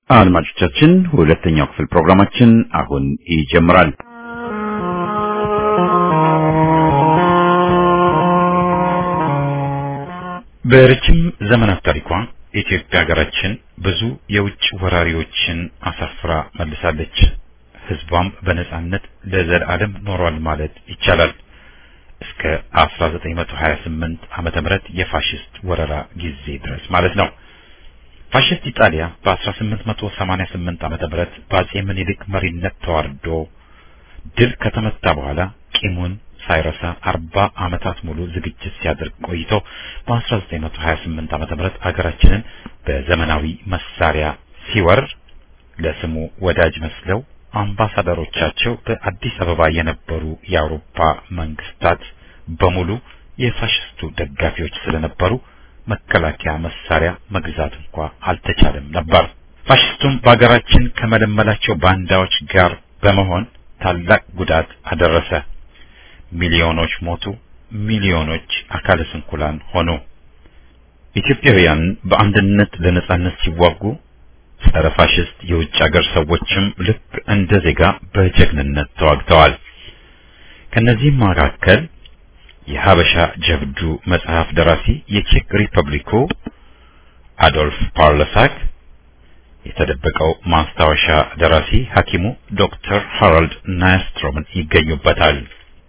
አድማጮቻችን ሁለተኛው ክፍል ፕሮግራማችን አሁን ይጀምራል። በረጅም ዘመናት ታሪኳ ኢትዮጵያ ሀገራችን ብዙ የውጭ ወራሪዎችን አሳፍራ መልሳለች። ሕዝቧም በነጻነት ለዘላለም ኖሯል ማለት ይቻላል። እስከ 1928 ዓመተ ምህረት የፋሽስት ወረራ ጊዜ ድረስ ማለት ነው። ፋሽስት ኢጣሊያ በ1888 ዓመተ ምህረት በአጼ ምኒልክ መሪነት ተዋርዶ ድል ከተመታ በኋላ ቂሙን ሳይረሳ 40 ዓመታት ሙሉ ዝግጅት ሲያደርግ ቆይቶ በ1928 ዓመተ ምህረት አገራችንን በዘመናዊ መሳሪያ ሲወር ለስሙ ወዳጅ መስለው አምባሳደሮቻቸው በአዲስ አበባ የነበሩ የአውሮፓ መንግስታት በሙሉ የፋሽስቱ ደጋፊዎች ስለነበሩ መከላከያ መሳሪያ መግዛት እንኳ አልተቻለም ነበር። ፋሽስቱም በአገራችን ከመለመላቸው ባንዳዎች ጋር በመሆን ታላቅ ጉዳት አደረሰ። ሚሊዮኖች ሞቱ፣ ሚሊዮኖች አካለ ስንኩላን ሆኑ። ኢትዮጵያውያን በአንድነት ለነጻነት ሲዋጉ ጸረ ፋሽስት የውጭ ሀገር ሰዎችም ልክ እንደ ዜጋ በጀግንነት ተዋግተዋል። ከነዚህም መካከል የሀበሻ ጀብዱ መጽሐፍ ደራሲ የቼክ ሪፐብሊኩ አዶልፍ ፓርለሳክ፣ የተደበቀው ማስታወሻ ደራሲ ሐኪሙ ዶክተር ሃራልድ ናያስትሮምን ይገኙበታል።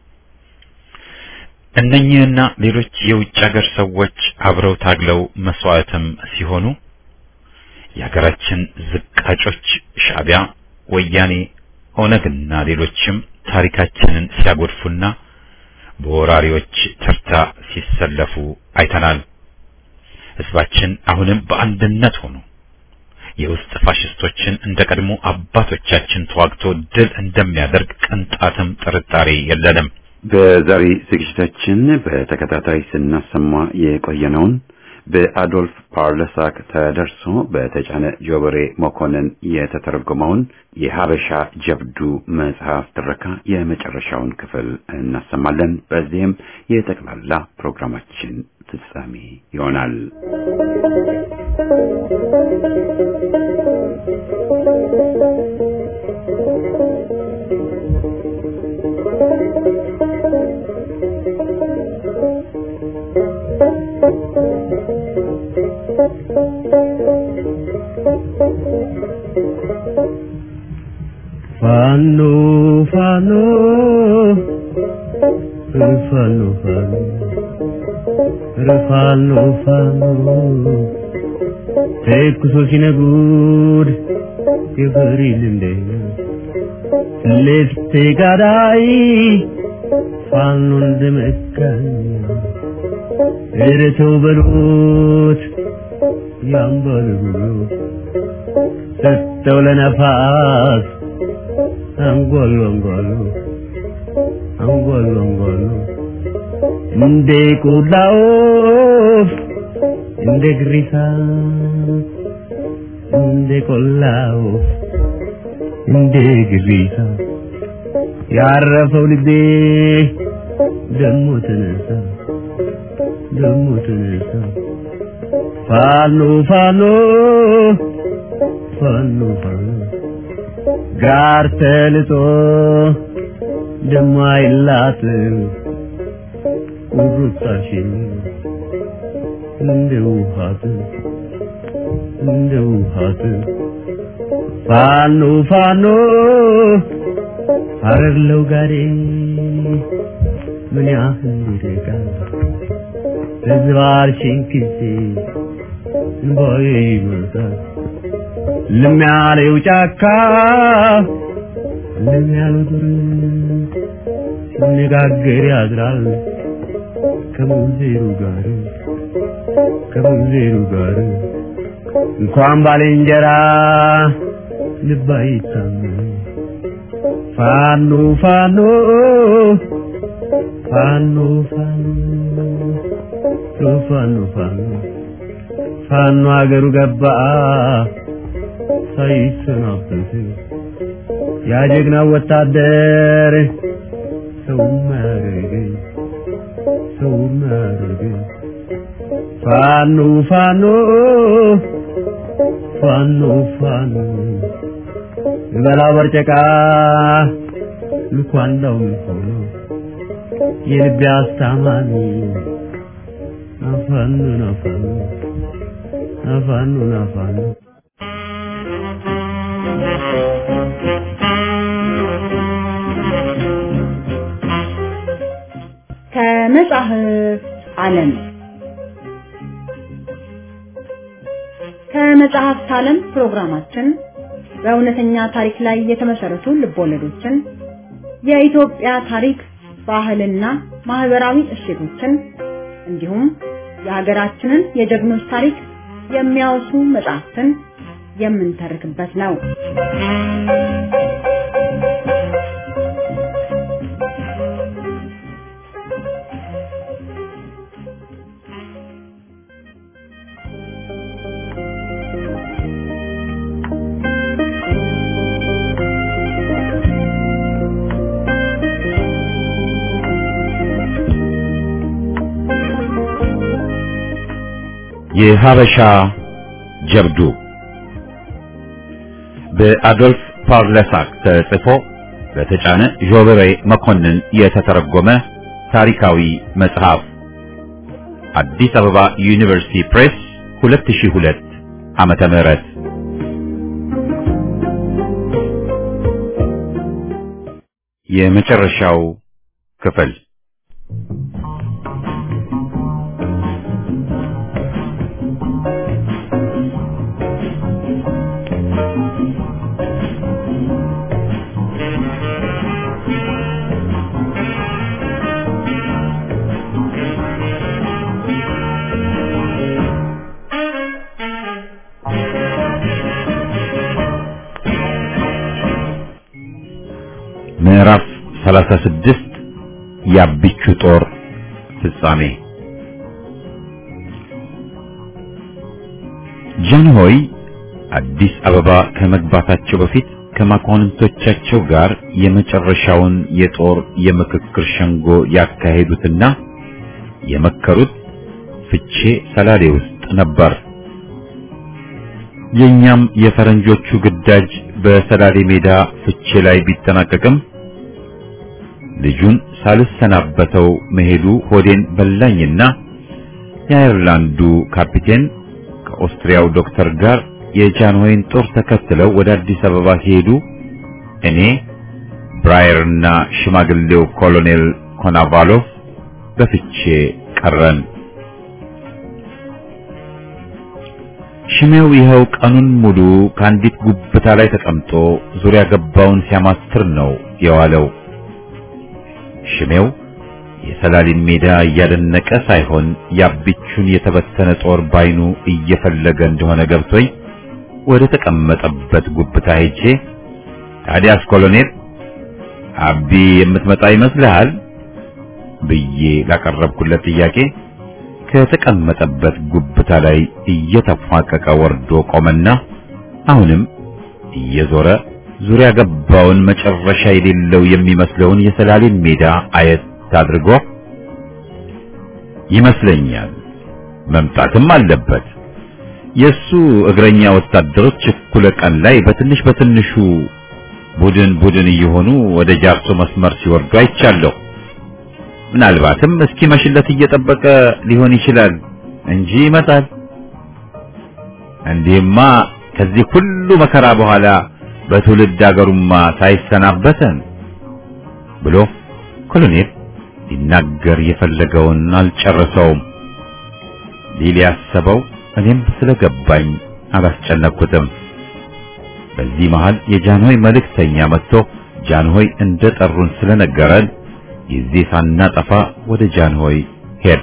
እነኚህና ሌሎች የውጭ ሀገር ሰዎች አብረው ታግለው መስዋዕትም ሲሆኑ የሀገራችን ዝቃጮች ሻዕቢያ፣ ወያኔ፣ ኦነግና ሌሎችም ታሪካችንን ሲያጎድፉና በወራሪዎች ተርታ ሲሰለፉ አይተናል። ሕዝባችን አሁንም በአንድነት ሆኖ የውስጥ ፋሽስቶችን እንደ ቀድሞ አባቶቻችን ተዋግቶ ድል እንደሚያደርግ ቅንጣትም ጥርጣሬ የለንም። በዛሬ ዝግጅታችን በተከታታይ ስናሰማ የቆየነውን በአዶልፍ ፓርለሳክ ተደርሶ በተጫነ ጆበሬ መኮንን የተተረጎመውን የሀበሻ ጀብዱ መጽሐፍ ትረካ የመጨረሻውን ክፍል እናሰማለን። በዚህም የጠቅላላ ፕሮግራማችን ፍጻሜ ይሆናል። ፋኖ ፋኖ ፋኖ ፋኖ ፋኖ ተኩሶ ሲነጉድ የፈሪል እንደኛ ልፍቴ ጋዳይ ፋኖ እንደመካኝ እረተው በሉት ያምባሉ ሰጠው ለነፋስ አንጓሉ አንጓሉ አንጓሉ አንጓሉ እንደ ቆላ ወፍ እንደ ግሪሳ እንደ ቆላ ወፍ እንደ ግሪሳ ያረፈው ልቤ ደሞ ተነሳ ደሞ ተነሳ ፋኖ ፋኖ ፋኖ ፋኖ ጋር ተልጦ ደሞ አይላትም ቁርጣሽን እንደ ውሃት እንደ ውሃት ፋኖ ፋኖ አረግለው ጋዴ ምን ያህል ይርቃል ተዝባርሽን ጊዜ እንባዬ ይመጣል ልም ያለው ጫካ ልም ያለው ዱር ሲነጋገር ያድራል ከሙዜሩ ጋር ከሙዜሩ ጋር እንኳን ባልንጀራ ልብ አይታመን ፋኖ ፋኖ ፋኖ ፋኖ ፋኖ ፋኖ ፋኖ አገሩ ገባ ሳይሰናበት ያ ጀግና ወታደር ሰው ማረገ ሰው ማረገ ፋኖ ፋኖ ፋኖ ፋኖ በላው በርጨቃ ልኳንዳው ሆኖ የልቤ አስታማሚ አፋኑ ናፋኑ አፋኑ ናፋኑ ከመጽሐፍ ዓለም ከመጽሐፍት ዓለም ፕሮግራማችን በእውነተኛ ታሪክ ላይ የተመሰረቱ ልቦለዶችን፣ የኢትዮጵያ ታሪክ፣ ባህልና ማህበራዊ እሴቶችን እንዲሁም የሀገራችንን የጀግኖች ታሪክ የሚያወሱ መጽሐፍትን የምንተርክበት ነው። የሀበሻ ጀብዱ በአዶልፍ ፓርለሳክ ተጽፎ በተጫነ ዦበሬ መኮንን የተተረጎመ ታሪካዊ መጽሐፍ አዲስ አበባ ዩኒቨርሲቲ ፕሬስ 2002 ዓመተ ምህረት የመጨረሻው ክፍል ምዕራፍ 36 የአቢቹ ጦር ፍጻሜ ጃንሆይ አዲስ አበባ ከመግባታቸው በፊት ከመኳንንቶቻቸው ጋር የመጨረሻውን የጦር የምክክር ሸንጎ ያካሄዱትና የመከሩት ፍቼ ሰላሌ ውስጥ ነበር። የኛም የፈረንጆቹ ግዳጅ በሰላሌ ሜዳ ፍቼ ላይ ቢጠናቀቅም ልጁን ሳልሰናበተው መሄዱ ሆዴን በላኝና የአየርላንዱ ካፒቴን ከኦስትሪያው ዶክተር ጋር የጃንሆይን ጦር ተከትለው ወደ አዲስ አበባ ሲሄዱ እኔ ብራየርና ሽማግሌው ኮሎኔል ኮናቫሎቭ በፍቼ ቀረን። ሽሜው ይኸው ቀኑን ሙሉ ከአንዲት ጉብታ ላይ ተቀምጦ ዙሪያ ገባውን ሲያማትር ነው የዋለው። ሽሜው የሰላሊን ሜዳ እያደነቀ ሳይሆን የአቢቹን የተበተነ ጦር ባይኑ እየፈለገ እንደሆነ ገብቶኝ ወደ ተቀመጠበት ጉብታ ሄጄ ታዲያስ ኮሎኔል አቢ የምትመጣ ይመስልሃል ብዬ ላቀረብኩለት ጥያቄ ከተቀመጠበት ጉብታ ላይ እየተፏቀቀ ወርዶ ቆመና አሁንም እየዞረ ዙሪያ ገባውን መጨረሻ የሌለው የሚመስለውን የሰላሌን ሜዳ አየት አድርጎ ይመስለኛል መምጣትም አለበት። የሱ እግረኛ ወታደሮች እኩለ ቀን ላይ በትንሽ በትንሹ ቡድን ቡድን እየሆኑ ወደ ጃርሶ መስመር ሲወርዱ አይቻለሁ። ምናልባትም እስኪ መሽለት እየጠበቀ ሊሆን ይችላል እንጂ ይመጣል። እንዲህማ ከዚህ ሁሉ መከራ በኋላ በትውልድ አገሩማ ሳይሰናበተን ብሎ ኮሎኔል ሊናገር የፈለገውን አልጨረሰውም። ሊል ያሰበው እኔም ስለገባኝ አላስጨነቅኩትም። በዚህ መሃል የጃንሆይ መልእክተኛ መጥቶ ጃንሆይ እንደጠሩን ስለነገረን ጊዜ ሳናጠፋ ወደ ጃንሆይ ሄድ።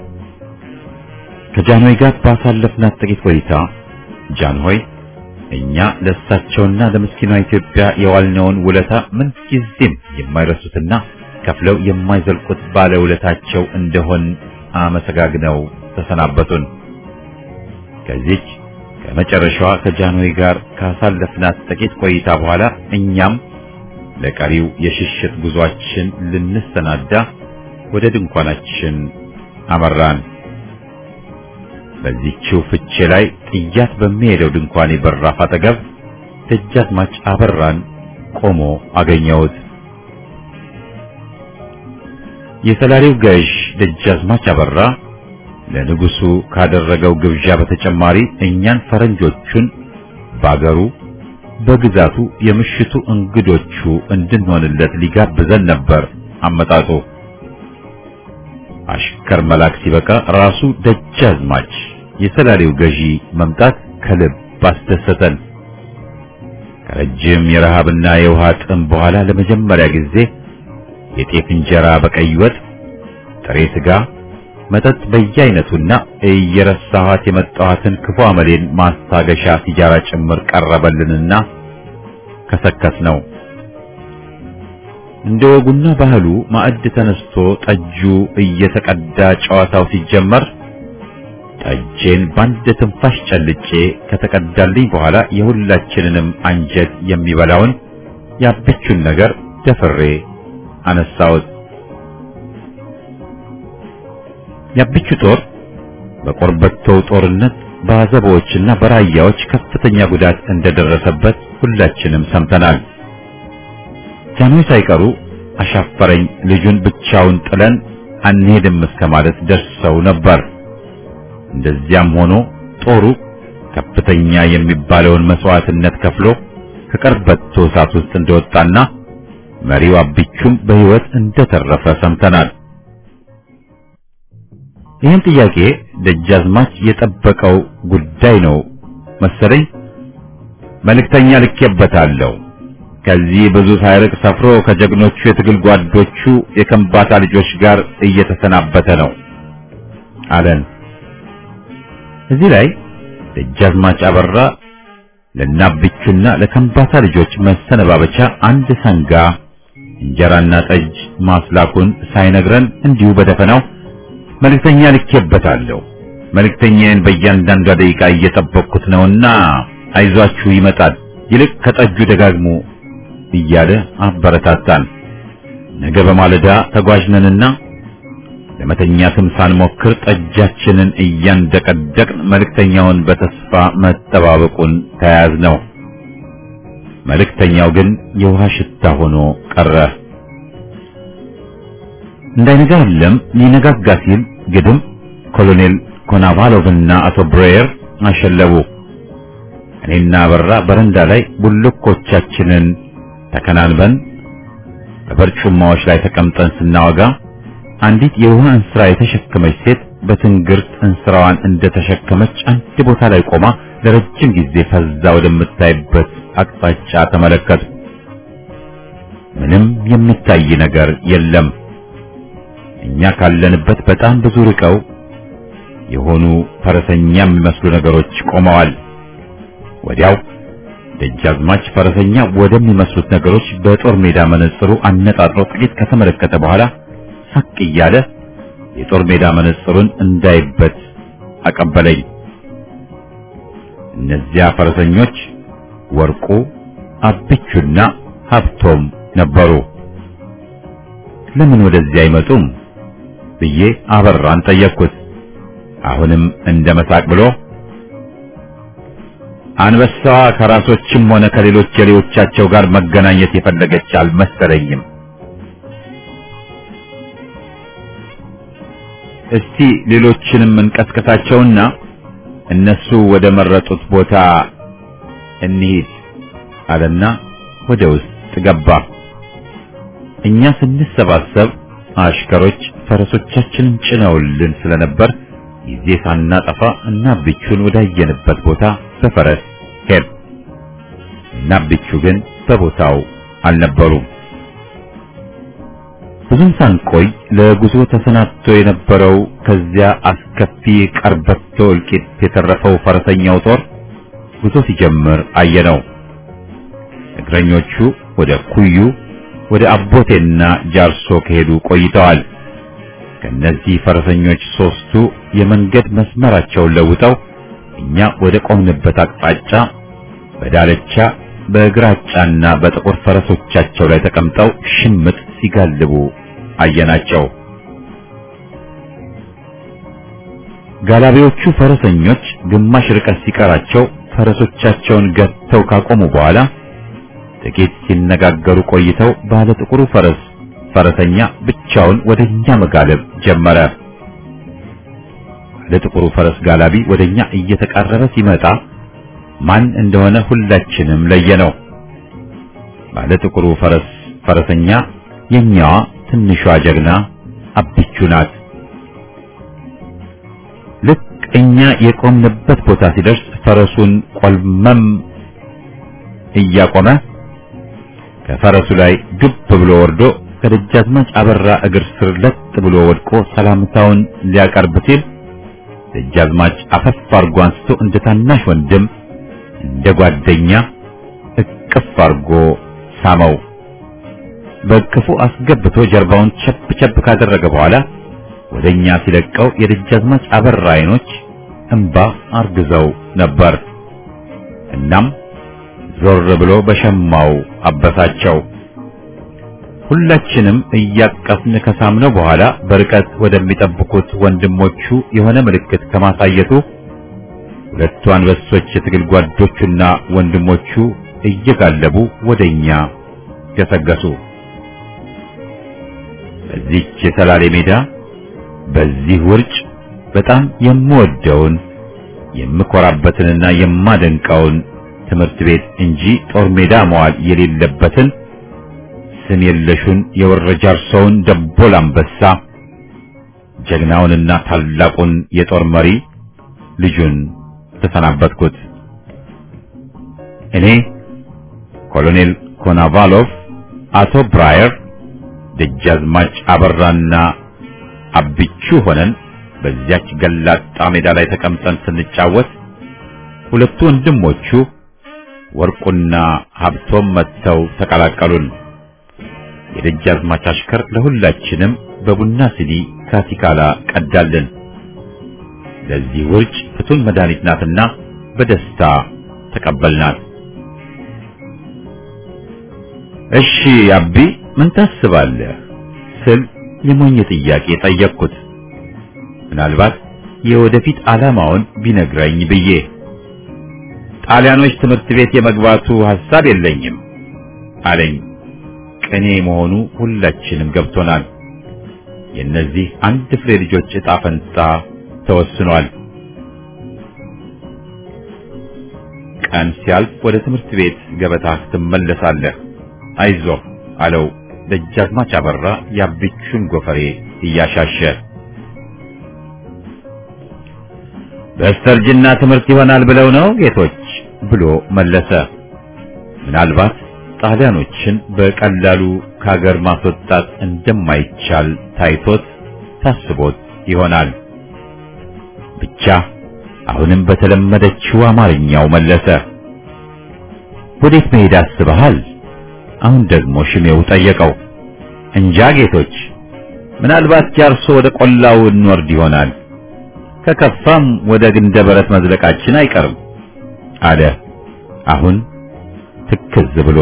ከጃንሆይ ጋር ባሳለፍናት ጥቂት ቆይታ ጃንሆይ እኛ ለእሳቸውና ለምስኪኗ ኢትዮጵያ የዋልነውን ውለታ ምንጊዜም የማይረሱትና ከፍለው የማይዘልቁት ባለውለታቸው እንደሆን አመሰጋግነው ተሰናበቱን። ከዚች ከመጨረሻዋ ከጃንሆይ ጋር ካሳለፍናት ጥቂት ቆይታ በኋላ እኛም ለቀሪው የሽሽት ጉዟችን ልንሰናዳ ወደ ድንኳናችን አመራን። በዚህችው ፍቼ ላይ ጥያት በሚሄደው ድንኳን በራፍ አጠገብ ደጃዝማች አበራን ቆሞ አገኘሁት። የሰላሌው ገዥ ደጃዝማች አበራ ለንጉሱ ካደረገው ግብዣ በተጨማሪ እኛን ፈረንጆቹን ባገሩ በግዛቱ የምሽቱ እንግዶቹ እንድንሆንለት ሊጋብዘን ነበር አመጣጡ። አሽከር መላክ ሲበቃ ራሱ ደጃዝማች የሰላሌው ገዢ መምጣት ከልብ አስደሰተን። ከረጅም የረሃብና የውሃ ጥም በኋላ ለመጀመሪያ ጊዜ የጤፍ እንጀራ በቀይ ወጥ፣ ጥሬ ስጋ፣ መጠጥ በየአይነቱና እየረሳኋት የመጣኋትን ክፉ አመሌን ማስታገሻ ሲጃራ ጭምር ቀረበልንና ከሰከስ ነው። እንደ ወጉና ባህሉ ማዕድ ተነስቶ ጠጁ እየተቀዳ ጨዋታው ሲጀመር ጠጄን በአንድ ትንፋሽ ጨልጬ ከተቀዳልኝ በኋላ የሁላችንንም አንጀት የሚበላውን ያበቹን ነገር ደፍሬ አነሳሁት። ያብቹ ጦር በቆርበቶው ጦርነት በአዘቦችና በራያዎች ከፍተኛ ጉዳት እንደደረሰበት ሁላችንም ሰምተናል። ጃኖች ሳይቀሩ አሻፈረኝ ልጁን ብቻውን ጥለን አንሄድም እስከ ማለት ደርሰው ነበር። እንደዚያም ሆኖ ጦሩ ከፍተኛ የሚባለውን መስዋዕትነት ከፍሎ ከቀርበቶ እሳት ውስጥ እንደወጣና መሪው አብቹም በሕይወት እንደተረፈ ሰምተናል። ይህን ጥያቄ ደጃዝማች የጠበቀው ጉዳይ ነው መሰለኝ። መልእክተኛ ልኬበታለሁ። ከዚህ ብዙ ሳይርቅ ሰፍሮ ከጀግኖቹ የትግል ጓዶቹ የከምባታ ልጆች ጋር እየተሰናበተ ነው አለን። እዚህ ላይ ደጃዝማች አበራ ለናብቹና ለከምባታ ልጆች መሰነባበቻ አንድ ሰንጋ እንጀራና ጠጅ ማስላኩን ሳይነግረን እንዲሁ በደፈናው መልእክተኛ ልኬበታለሁ። መልእክተኛዬን በእያንዳንዷ ደቂቃ እየጠበቅኩት ነውና አይዟችሁ ይመጣል፣ ይልቅ ከጠጁ ደጋግሙ እያለ አበረታታን። ነገ በማለዳ ተጓዥነንና ለመተኛትም ሳንሞክር ጠጃችንን እያንደቀደቅን መልእክተኛውን በተስፋ መጠባበቁን ተያያዝ ነው። መልእክተኛው ግን የውሃ ሽታ ሆኖ ቀረ። እንዳይነጋ የለም ሊነጋጋ ሲል ግድም ኮሎኔል ኮናቫሎቭና አቶ ብሬየር አሸለቡ። እኔና አበራ በረንዳ ላይ ቡልኮቻችንን ተከናንበን በበርጩማዎች ላይ ተቀምጠን ስናወጋ አንዲት የውሃ እንስራ የተሸከመች ሴት በትንግርት እንስራዋን እንደተሸከመች አንድ ቦታ ላይ ቆማ ለረጅም ጊዜ ፈዛ ወደምታይበት አቅጣጫ ተመለከቱ። ምንም የሚታይ ነገር የለም። እኛ ካለንበት በጣም ብዙ ርቀው የሆኑ ፈረሰኛ የሚመስሉ ነገሮች ቆመዋል። ወዲያው ደጃዝማች ፈረሰኛ ወደሚመስሉት ነገሮች በጦር ሜዳ መነጽሩ አነጣጥሮ ጥቂት ከተመለከተ በኋላ ሳቅ እያለ የጦር ሜዳ መነጽሩን እንዳይበት አቀበለኝ። እነዚያ ፈረሰኞች ወርቁ፣ አብቹና ሀብቶም ነበሩ። ለምን ወደዚያ አይመጡም ብዬ አበራን ጠየቅኩት። አሁንም እንደ መሳቅ ብሎ አንበሳዋ ከራሶችም ሆነ ከሌሎች የሌዎቻቸው ጋር መገናኘት የፈለገች አልመሰለኝም። እስቲ ሌሎችንም እንቀስቀሳቸውና እነሱ ወደ መረጡት ቦታ እንሂድ አለና ወደ ውስጥ ገባ። እኛ ስንሰባሰብ አሽከሮች ፈረሶቻችንን ጭነውልን ስለነበር ጊዜ ሳናጠፋ እና ብቹን ወዳየንበት ቦታ በፈረስ ሄድ እና ብቹ ግን በቦታው አልነበሩም። ብዙም ሳንቆይ ለጉዞ ተሰናድቶ የነበረው ከዚያ አስከፊ ቀርበቶ እልቂት የተረፈው ፈረሰኛው ጦር ጉዞ ሲጀምር አየነው። እግረኞቹ ወደ ኩዩ ወደ አቦቴና ጃርሶ ከሄዱ ቆይተዋል። ከነዚህ ፈረሰኞች ሶስቱ የመንገድ መስመራቸውን ለውጠው እኛ ወደ ቆምንበት አቅጣጫ በዳለቻ በግራጫና በጥቁር ፈረሶቻቸው ላይ ተቀምጠው ሽምጥ ሲጋልቡ አየናቸው። ጋላቢዎቹ ፈረሰኞች ግማሽ ርቀት ሲቀራቸው ፈረሶቻቸውን ገተው ካቆሙ በኋላ ጥቂት ሲነጋገሩ ቆይተው ባለ ጥቁሩ ፈረስ ፈረሰኛ ብቻውን ወደኛ መጋለብ ጀመረ። ባለ ጥቁሩ ፈረስ ጋላቢ ወደኛ እየተቃረበ ሲመጣ ማን እንደሆነ ሁላችንም ለየነው። ባለ ጥቁሩ ፈረስ ፈረሰኛ የኛዋ ትንሿ ጀግና አብቹ ናት። ልክ እኛ የቆምንበት ቦታ ሲደርስ ፈረሱን ቆልመም እያቆመ ከፈረሱ ላይ ግብ ብሎ ወርዶ ከደጃዝማች አበራ እግር ስር ለጥ ብሎ ወድቆ ሰላምታውን ሊያቀርብ ሲል ደጃዝማች አፈፍ አርጎ አንስቶ እንደ ታናሽ ወንድም እንደ ጓደኛ እቅፍ አርጎ ሳመው። በእቅፉ አስገብቶ ጀርባውን ቸብ ቸብ ካደረገ በኋላ ወደኛ ሲለቀው የደጃዝማች አበራ አይኖች እንባ አርግዘው ነበር። እናም ዞር ብሎ በሸማው አበሳቸው። ሁላችንም እያቀፍን ከሳምነው በኋላ በርቀት ወደሚጠብቁት ወንድሞቹ የሆነ ምልክት ከማሳየቱ ሁለቱ አንበሶች የትግል ጓዶቹና ወንድሞቹ እየጋለቡ ወደኛ ገሰገሱ። በዚህች የሰላሌ ሜዳ በዚህ ውርጭ በጣም የምወደውን የምኮራበትንና የማደንቀውን ትምህርት ቤት እንጂ ጦር ሜዳ መዋል የሌለበትን ስም የለሹን የወረጃርሰውን ደቦል አንበሳ ጀግናውንና ታላቁን የጦር መሪ ልጁን ተሰናበትኩት። እኔ ኮሎኔል ኮናቫሎቭ፣ አቶ ብራየር፣ ደጃዝማች አበራና አብቹ ሆነን በዚያች ገላጣ ሜዳ ላይ ተቀምጠን ስንጫወት ሁለቱ ወንድሞቹ ወርቁና ሀብቶም መጥተው ተቀላቀሉን። የደጃዝማች አሽከር ለሁላችንም በቡና ሲኒ ካቲካላ ቀዳልን። ለዚህ ውርጭ ፍቱን መድኃኒት ናትና በደስታ ተቀበልናት። እሺ አቢ ምን ታስባለህ ስል የሞኝ ጥያቄ ጠየቅኩት። ምናልባት የወደፊት ዓላማውን ቢነግረኝ ብዬ ጣሊያኖች ትምህርት ቤት የመግባቱ ሐሳብ የለኝም አለኝ። ቅኔ መሆኑ ሁላችንም ገብቶናል። የእነዚህ አንድ ፍሬ ልጆች ዕጣ ፈንታ ተወስኗል። ቀን ሲያልፍ ወደ ትምህርት ቤት ገበታህ ትመለሳለህ፣ አይዞህ አለው ደጃዝማች አበራ የአብቹን ጎፈሬ እያሻሸ። በስተርጅና ትምህርት ይሆናል ብለው ነው ጌቶች ብሎ መለሰ። ምናልባት ጣሊያኖችን በቀላሉ ከሀገር ማስወጣት እንደማይቻል ታይቶት ታስቦት ይሆናል። ብቻ አሁንም በተለመደችው አማርኛው መለሰ። ወዴት መሄድ አስበሃል? አሁን ደግሞ ሽሜው ጠየቀው። እንጃ ጌቶች፣ ምናልባት ጃርሶ ወደ ቆላው እንወርድ ይሆናል። ከከፋም ወደ ግንደ በረት መዝለቃችን አይቀርም አለ። አሁን ትክዝ ብሎ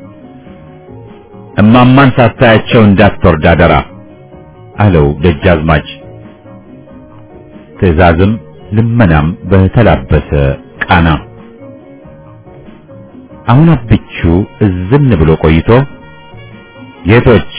እማማን ሳታያቸው እንዳትወርድ አደራ አለው ደጃዝማች። ትዕዛዝም ልመናም በተላበሰ ቃና። አሁን አብቹ እዝን ብሎ ቆይቶ ጌቶች፣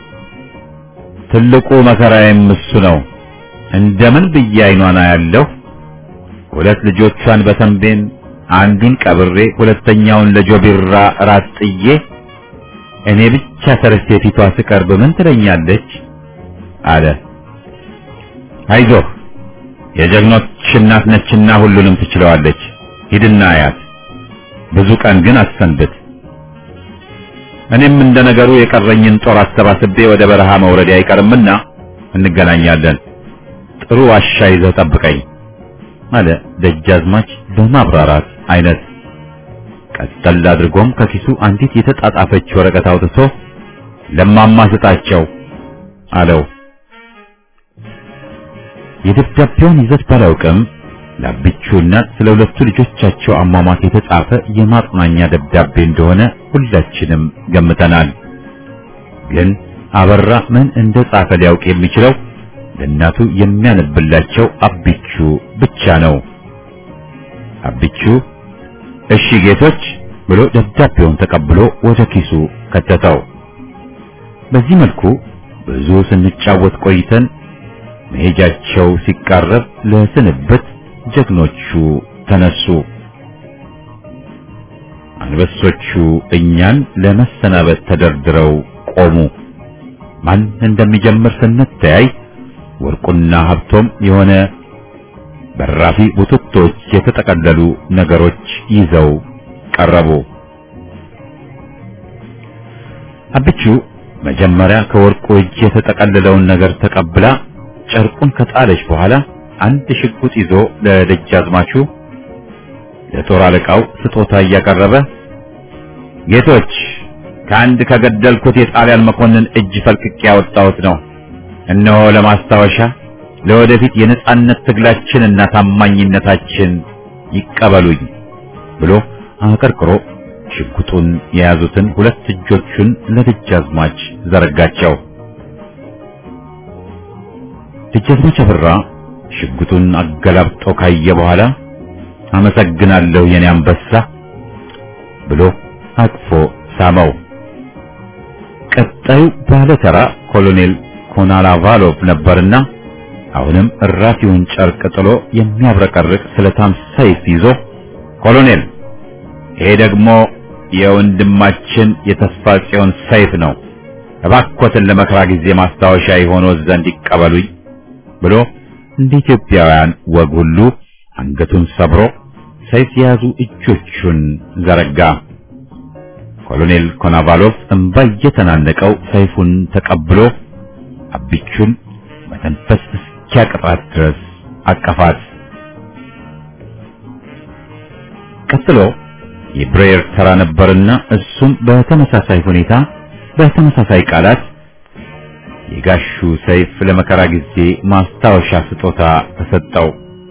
ትልቁ መከራዬም እሱ ነው። እንደምን ብዬ አይኗን አያለሁ። ሁለት ልጆቿን በተንቤን አንዱን ቀብሬ ሁለተኛውን ለጆቢራ ራት ጥዬ እኔ ብቻ ተረስቴ ፊቷ ስቀርብ ምን ትለኛለች? አለ። አይዞህ የጀግኖች እናት ነችና ሁሉንም ትችለዋለች። ሂድና አያት። ብዙ ቀን ግን አትሰንብት። እኔም እንደ ነገሩ የቀረኝን ጦር አሰባስቤ ወደ በረሃ መውረድ አይቀርምና እንገናኛለን። ጥሩ ዋሻ ይዘህ ጠብቀኝ አለ ደጃዝማች በማብራራት አይነት። ቀጠል አድርጎም ከኪሱ አንዲት የተጣጣፈች ወረቀት አውጥቶ ለማማ ስጣቸው አለው። የደብዳቤውን ይዘት ባላውቅም ለአብቹ እናት ስለ ሁለቱ ልጆቻቸው አሟሟት የተጻፈ የማጽናኛ ደብዳቤ እንደሆነ ሁላችንም ገምተናል። ግን አበራ ምን እንደ ጻፈ ሊያውቅ የሚችለው ለእናቱ የሚያነብላቸው አቢቹ ብቻ ነው። አቢቹ እሺ ጌቶች ብሎ ደብዳቤውን ተቀብሎ ወደ ኪሱ ከተተው። በዚህ መልኩ ብዙ ስንጫወት ቆይተን መሄጃቸው ሲቃረብ ለስንብት ጀግኖቹ ተነሱ። አንበሶቹ እኛን ለመሰናበት ተደርድረው ቆሙ። ማን እንደሚጀምር ስንተያይ ወርቁና ሀብቶም የሆነ በራፊ ቡትቶች የተጠቀለሉ ነገሮች ይዘው ቀረቡ። አብቹ መጀመሪያ ከወርቁ እጅ የተጠቀለለውን ነገር ተቀብላ ጨርቁን ከጣለች በኋላ አንድ ሽጉጥ ይዞ ለደጃዝማቹ ለጦር አለቃው ስጦታ እያቀረበ ጌቶች ከአንድ ከገደልኩት የጣሊያን መኮንን እጅ ፈልቅቄ ያወጣሁት ነው። እነሆ ለማስታወሻ ለወደፊት የነጻነት ትግላችንና ታማኝነታችን ይቀበሉኝ ብሎ አቀርቅሮ ሽጉጡን የያዙትን ሁለት እጆቹን ለደጃዝማች ዘረጋቸው። ደጃዝማች አበራ ሽጉጡን አገላብጦ ካየ በኋላ አመሰግናለሁ የኔ አንበሳ ብሎ አቅፎ ሳመው። ቀጣዩ ባለተራ ኮሎኔል ኮናላቫሎቭ ነበርና አሁንም እራፊውን ጨርቅ ጥሎ የሚያብረቀርቅ ስለታም ሰይፍ ይዞ ኮሎኔል፣ ይሄ ደግሞ የወንድማችን የተስፋ ጽዮን ሰይፍ ነው፣ እባኮትን ለመከራ ጊዜ ማስታወሻ የሆነው ዘንድ ይቀበሉኝ ብሎ እንደ ኢትዮጵያውያን ወግ ሁሉ አንገቱን ሰብሮ ሰይፍ የያዙ እጆቹን ዘረጋ። ኮሎኔል ኮናቫሎቭ እንባ እየተናነቀው ሰይፉን ተቀብሎ አቢቹን መተንፈስ እስኪያቅጣት ድረስ አቀፋት። ቀጥሎ የብሬየር ተራ ነበርና እሱም በተመሳሳይ ሁኔታ በተመሳሳይ ቃላት የጋሹ ሰይፍ ለመከራ ጊዜ ማስታወሻ ስጦታ ተሰጠው።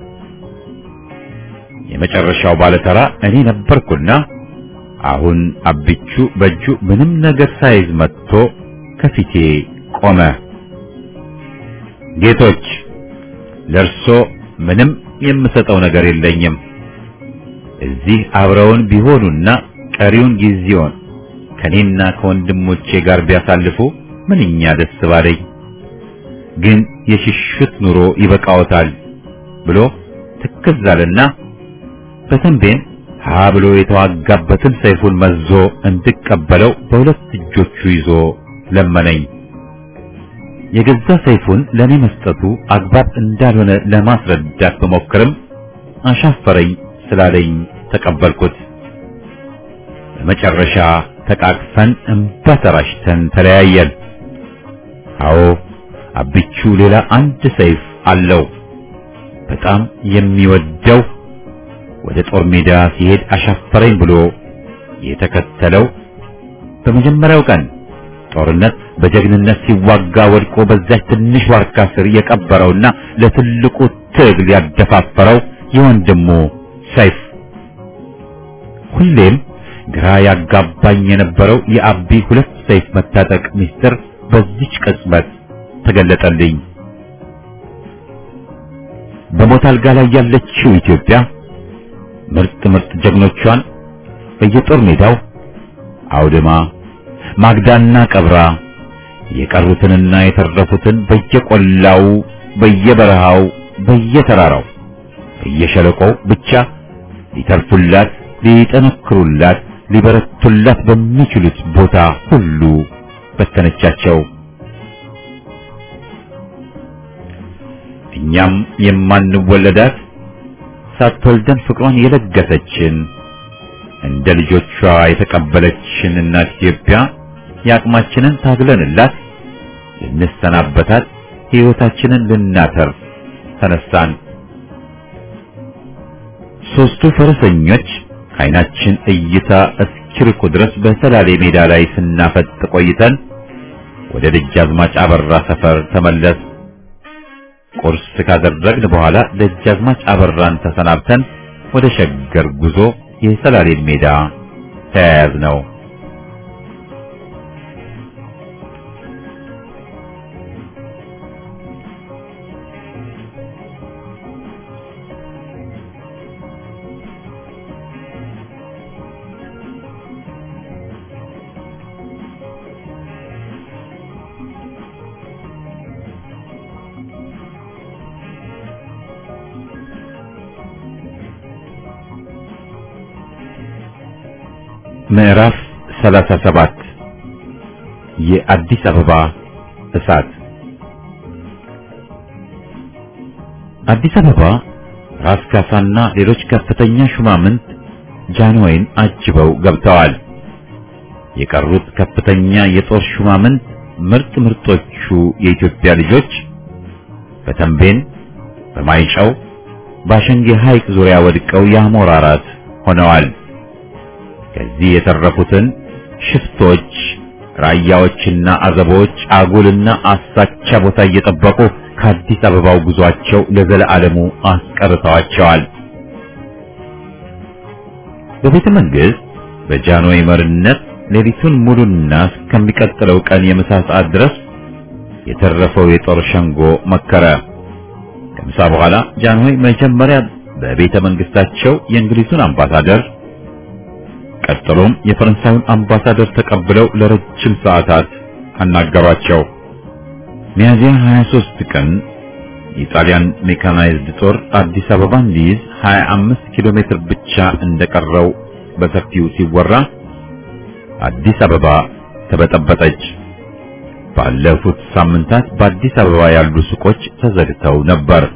የመጨረሻው ባለተራ እኔ ነበርኩና አሁን አቢቹ በእጁ ምንም ነገር ሳይዝ መጥቶ ከፊቴ ቆመ። ጌቶች ለርሶ ምንም የምሰጠው ነገር የለኝም። እዚህ አብረውን ቢሆኑና ቀሪውን ጊዜውን ከኔና ከወንድሞቼ ጋር ቢያሳልፉ ምንኛ ደስ ባለኝ። ግን የሽሽት ኑሮ ይበቃዎታል ብሎ ትክዝ አለና በተንቤን ሀ ብሎ የተዋጋበትን ሰይፉን መዞ እንድቀበለው በሁለት እጆቹ ይዞ ለመነኝ። የገዛ ሰይፉን ለኔ መስጠቱ አግባብ እንዳልሆነ ለማስረዳት በሞክርም አሻፈረኝ ስላለኝ ተቀበልኩት። በመጨረሻ ተቃቅፈን እንባ ተራጭተን ተለያየን። አዎ አብቹ ሌላ አንድ ሰይፍ አለው። በጣም የሚወደው ወደ ጦር ሜዳ ሲሄድ አሻፈረኝ ብሎ የተከተለው በመጀመሪያው ቀን ጦርነት በጀግንነት ሲዋጋ ወድቆ በዛች ትንሽ ዋርካ ስር የቀበረውና ለትልቁ ትግል ያደፋፈረው የወንድሙ ሰይፍ ሁሌም ግራ ያጋባኝ የነበረው የአቢ ሁለት ሰይፍ መታጠቅ ምስጢር በዚች ቅጽበት ተገለጠልኝ። በሞት አልጋ ላይ ያለችው ኢትዮጵያ ምርጥ ምርጥ ጀግኖቿን በየጦር ሜዳው አውድማ ማግዳና ቀብራ የቀሩትንና የተረፉትን በየቆላው በየበረሃው በየተራራው በየሸለቆው ብቻ ሊተርፉላት ሊጠነክሩላት ሊበረቱላት በሚችሉት ቦታ ሁሉ በተነቻቸው። እኛም የማንወለዳት ሳትወልደን ፍቅሯን የለገሰችን እንደ ልጆቿ የተቀበለችን እናት ኢትዮጵያ የአቅማችንን ታግለንላት ልንሰናበታት ሕይወታችንን ልናተርፍ ተነሳን። ሦስቱ ፈረሰኞች ከዓይናችን እይታ እስኪርቁ ድረስ በሰላሌ ሜዳ ላይ ስናፈጥ ቆይተን ወደ ደጃዝማች አበራ ሰፈር ተመለስ። ቁርስ ካደረግን በኋላ ደጃዝማች አበራን ተሰናብተን ወደ ሸገር ጉዞ የሰላሌን ሜዳ ተያያዝ ነው። ምዕራፍ 37 የአዲስ አበባ እሳት አዲስ አበባ ራስ ካሳና ሌሎች ከፍተኛ ሹማምንት ጃንሆይን አጅበው ገብተዋል። የቀሩት ከፍተኛ የጦር ሹማምንት ምርጥ ምርጦቹ የኢትዮጵያ ልጆች በተንቤን፣ በማይጨው፣ በአሸንጌ ሐይቅ ዙሪያ ወድቀው የአሞራ ራት ሆነዋል። ከዚህ የተረፉትን ሽፍቶች፣ ራያዎችና አዘቦች አጉልና አሳቻ ቦታ እየጠበቁ ከአዲስ አበባው ጉዟቸው ለዘለዓለሙ አስቀርተዋቸዋል። በቤተ መንግሥት በጃንሆይ መሪነት ሌሊቱን ሙሉና እስከሚቀጥለው ቀን የምሳ ሰዓት ድረስ የተረፈው የጦር ሸንጎ መከረ። ከምሳ በኋላ ጃንሆይ መጀመሪያ በቤተ መንግሥታቸው የእንግሊዙን አምባሳደር ቀጥሎም የፈረንሳዩን አምባሳደር ተቀብለው ለረጅም ሰዓታት አናገሯቸው። ሚያዚያ 23 ቀን የጣሊያን ሜካናይዝድ ጦር አዲስ አበባን ሊይዝ 25 ኪሎ ሜትር ብቻ እንደቀረው በሰፊው ሲወራ አዲስ አበባ ተበጠበጠች። ባለፉት ሳምንታት በአዲስ አበባ ያሉ ሱቆች ተዘግተው ነበር።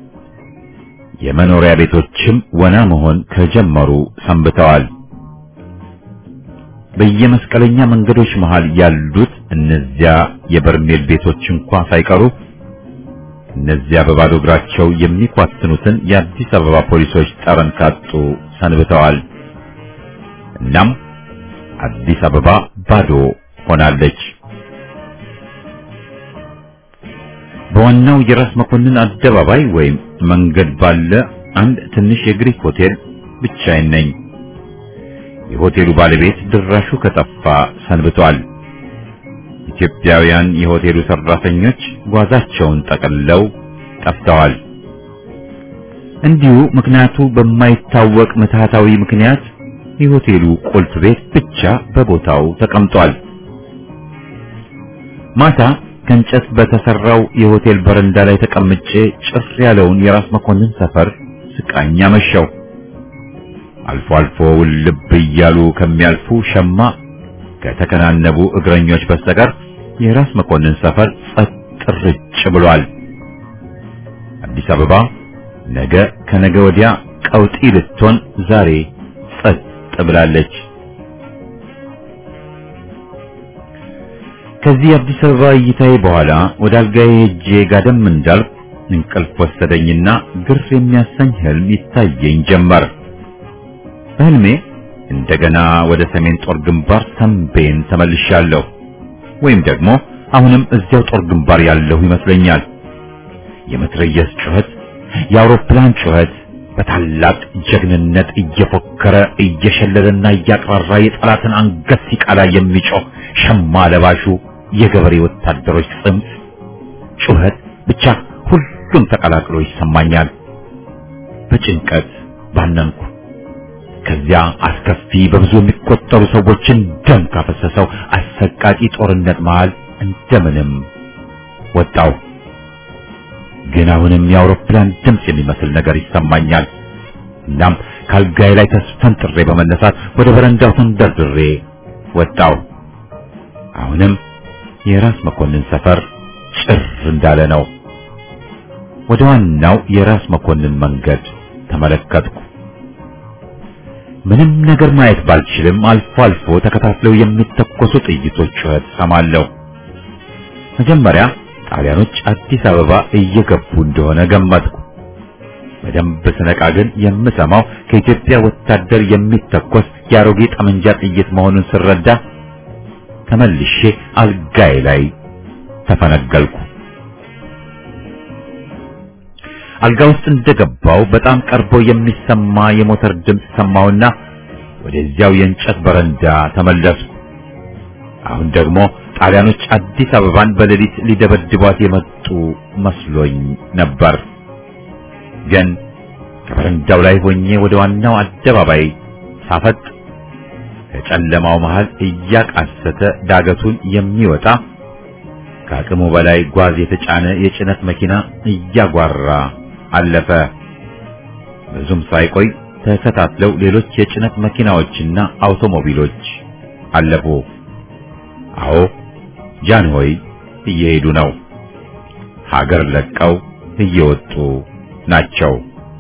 የመኖሪያ ቤቶችም ወና መሆን ከጀመሩ ሰንብተዋል። በየመስቀለኛ መንገዶች መሃል ያሉት እነዚያ የበርሜል ቤቶች እንኳ ሳይቀሩ እነዚያ በባዶ እግራቸው የሚኳትኑትን የአዲስ አበባ ፖሊሶች ጠረን ካጡ ሰንብተዋል። እናም አዲስ አበባ ባዶ ሆናለች። በዋናው የራስ መኮንን አደባባይ ወይም መንገድ ባለ አንድ ትንሽ የግሪክ ሆቴል ብቻዬን ነኝ። የሆቴሉ ባለቤት ድራሹ ከጠፋ ሰንብቷል። ኢትዮጵያውያን የሆቴሉ ሰራተኞች ጓዛቸውን ጠቅልለው ጠፍተዋል። እንዲሁ ምክንያቱ በማይታወቅ ምትሃታዊ ምክንያት የሆቴሉ ቁልፍ ቤት ብቻ በቦታው ተቀምጧል። ማታ ከእንጨት በተሰራው የሆቴል በረንዳ ላይ ተቀምጬ ጭር ያለውን የራስ መኮንን ሰፈር ስቃኝ አመሸው። አልፎ አልፎ ውልብ እያሉ ከሚያልፉ ሸማ ከተከናነቡ እግረኞች በስተቀር የራስ መኮንን ሰፈር ጸጥ ርጭ ብሏል። አዲስ አበባ ነገ ከነገ ወዲያ ቀውጢ ልትሆን ዛሬ ጸጥ ብላለች። ከዚህ አዲስ አበባ እይታዬ በኋላ ወደ አልጋዬ ሄጄ ጋደም እንዳልኩ እንቅልፍ ወሰደኝና ግር የሚያሰኝ ህልም ይታየኝ ጀመር። በህልሜ እንደገና ወደ ሰሜን ጦር ግንባር ተንቤን ተመልሻለሁ። ወይም ደግሞ አሁንም እዚያው ጦር ግንባር ያለሁ ይመስለኛል። የመትረየስ ጩኸት፣ የአውሮፕላን ጩኸት በታላቅ ጀግንነት እየፎከረ እየሸለለና እያቅራራ የጠላትን አንገት ሲቃላ የሚጮህ ሸማ ለባሹ የገበሬ ወታደሮች ጽምት ጩኸት ብቻ ሁሉም ተቀላቅሎ ይሰማኛል። በጭንቀት ባነንኩ። ከዚያ አስከፊ በብዙ የሚቆጠሩ ሰዎችን ደም ካፈሰሰው አሰቃቂ ጦርነት መሃል እንደምንም ወጣው። ግን አሁንም የአውሮፕላን ድምፅ የሚመስል ነገር ይሰማኛል። እናም ካልጋዬ ላይ ተስፈንጥሬ በመነሳት ወደ በረንዳው ተንደርድሬ ወጣው። አሁንም የራስ መኮንን ሰፈር ጭር እንዳለ ነው። ወደ ዋናው የራስ መኮንን መንገድ ተመለከትኩ። ምንም ነገር ማየት ባልችልም አልፎ አልፎ ተከታትለው የሚተኮሱ ጥይቶች ጩኸት ሰማለሁ። መጀመሪያ ጣሊያኖች አዲስ አበባ እየገቡ እንደሆነ ገመትኩ። በደንብ ስነቃ ግን የምሰማው ከኢትዮጵያ ወታደር የሚተኮስ የአሮጌ ጠመንጃ ጥይት መሆኑን ስረዳ ተመልሼ አልጋዬ ላይ ተፈነገልኩ። አልጋ ውስጥ እንደገባው በጣም ቀርቦ የሚሰማ የሞተር ድምፅ ሰማሁና ወደዚያው የእንጨት በረንዳ ተመለስኩ። አሁን ደግሞ ጣሊያኖች አዲስ አበባን በሌሊት ሊደበድቧት የመጡ መስሎኝ ነበር። ግን ከበረንዳው ላይ ሆኜ ወደ ዋናው አደባባይ ሳፈጥ ከጨለማው መሃል እያቃሰተ ዳገቱን የሚወጣ ከአቅሙ በላይ ጓዝ የተጫነ የጭነት መኪና እያጓራ አለፈ። ብዙም ሳይቆይ ተከታትለው ሌሎች የጭነት መኪናዎችና አውቶሞቢሎች አለፉ። አዎ ጃንሆይ እየሄዱ ነው። ሀገር ለቀው እየወጡ ናቸው።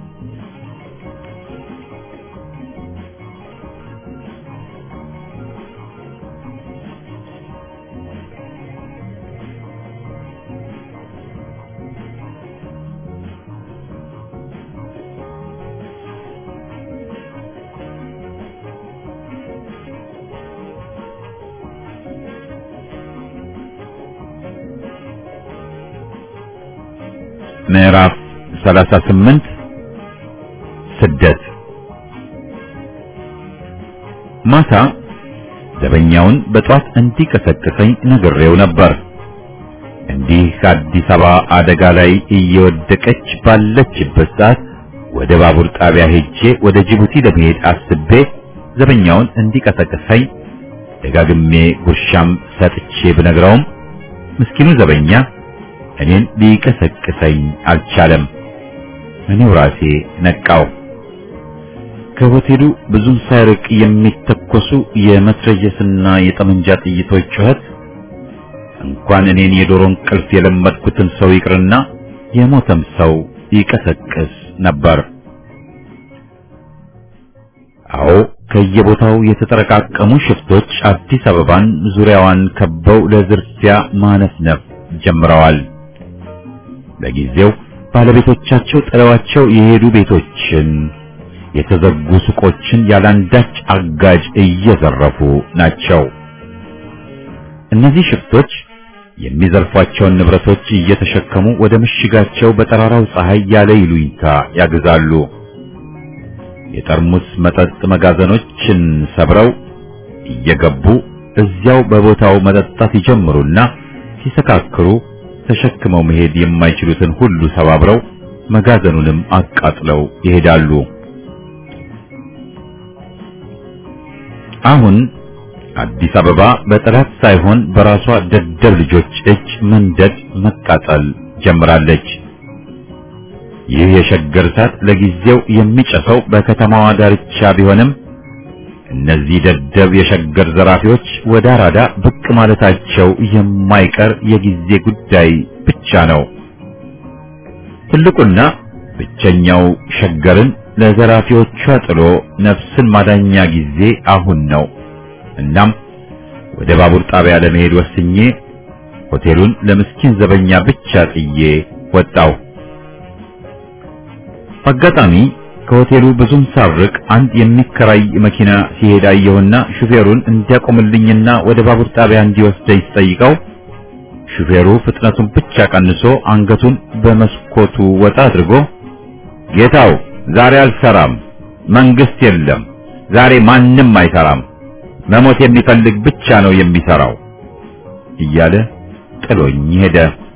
ምዕራፍ 38 ስደት ማታ ዘበኛውን በጧት እንዲቀሰቅሰኝ ነግሬው ነበር። እንዲህ ከአዲስ አበባ አደጋ ላይ እየወደቀች ባለችበት ሰዓት ወደ ባቡር ጣቢያ ሄጄ ወደ ጅቡቲ ለመሄድ አስቤ ዘበኛውን እንዲቀሰቅሰኝ ደጋግሜ ጉርሻም ሰጥቼ ብነግረውም ምስኪኑ ዘበኛ እኔን ሊቀሰቅሰኝ አልቻለም። እኔው ራሴ ነቃው። ከሆቴሉ ብዙም ሳይርቅ የሚተኮሱ የመትረየስና የጠመንጃ ጥይቶች ጩኸት እንኳን እኔን የዶሮ እንቅልፍ የለመድኩትን ሰው ይቅርና የሞተም ሰው ይቀሰቅስ ነበር። አዎ ከየቦታው የተጠረቃቀሙ ሽፍቶች አዲስ አበባን ዙሪያዋን ከበው ለዝርፊያ ማነፍነፍ ጀምረዋል። ለጊዜው ባለቤቶቻቸው ጥለዋቸው የሄዱ ቤቶችን፣ የተዘጉ ሱቆችን ያላንዳች አጋጅ እየዘረፉ ናቸው። እነዚህ ሽፍቶች የሚዘርፏቸውን ንብረቶች እየተሸከሙ ወደ ምሽጋቸው በጠራራው ፀሐይ ያለ ይሉኝታ ያግዛሉ። የጠርሙስ መጠጥ መጋዘኖችን ሰብረው እየገቡ እዚያው በቦታው መጠጣት ይጀምሩና ሲሰካክሩ ተሸክመው መሄድ የማይችሉትን ሁሉ ሰባብረው መጋዘኑንም አቃጥለው ይሄዳሉ። አሁን አዲስ አበባ በጠላት ሳይሆን በራሷ ደደብ ልጆች እጅ መንደድ መቃጠል ጀምራለች። ይህ የሸገር እሳት ለጊዜው የሚጨሰው በከተማዋ ዳርቻ ቢሆንም እነዚህ ደደብ የሸገር ዘራፊዎች ወደ አራዳ ብቅ ማለታቸው የማይቀር የጊዜ ጉዳይ ብቻ ነው። ትልቁና ብቸኛው ሸገርን ለዘራፊዎቿ ጥሎ ነፍስን ማዳኛ ጊዜ አሁን ነው። እናም ወደ ባቡር ጣቢያ ለመሄድ ወስኜ ሆቴሉን ለምስኪን ዘበኛ ብቻ ጥዬ ወጣው። አጋጣሚ ከሆቴሉ ብዙም ሳርቅ አንድ የሚከራይ መኪና ሲሄድ አየሁና ሹፌሩን እንዲያቆምልኝና ወደ ባቡር ጣቢያ እንዲወስደኝ ስጠይቀው ሹፌሩ ፍጥነቱን ብቻ ቀንሶ አንገቱን በመስኮቱ ወጣ አድርጎ ጌታው ዛሬ አልሰራም፣ መንግስት የለም፣ ዛሬ ማንም አይሰራም፣ መሞት የሚፈልግ ብቻ ነው የሚሰራው እያለ ጥሎኝ ሄደ።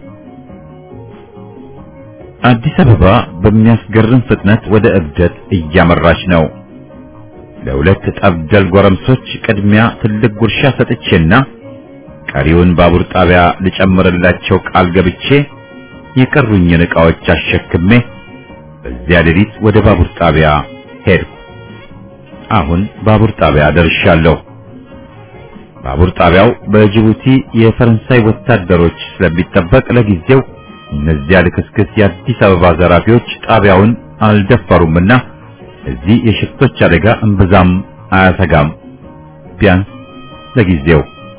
አዲስ አበባ በሚያስገርም ፍጥነት ወደ እብደት እያመራች ነው። ለሁለት ጠብደል ጎረምሶች ቅድሚያ ትልቅ ጉርሻ ሰጥቼና ቀሪውን ባቡር ጣቢያ ልጨምርላቸው ቃል ገብቼ የቀሩኝን ዕቃዎች አሸክሜ በዚያ ሌሊት ወደ ባቡር ጣቢያ ሄድኩ። አሁን ባቡር ጣቢያ ደርሻለሁ። ባቡር ጣቢያው በጅቡቲ የፈረንሳይ ወታደሮች ስለሚጠበቅ ለጊዜው እነዚያ ልክስክስ የአዲስ አበባ ዘራፊዎች ጣቢያውን አልደፈሩምና እዚህ የሽፍቶች አደጋ እምብዛም አያሰጋም። ቢያንስ ለጊዜው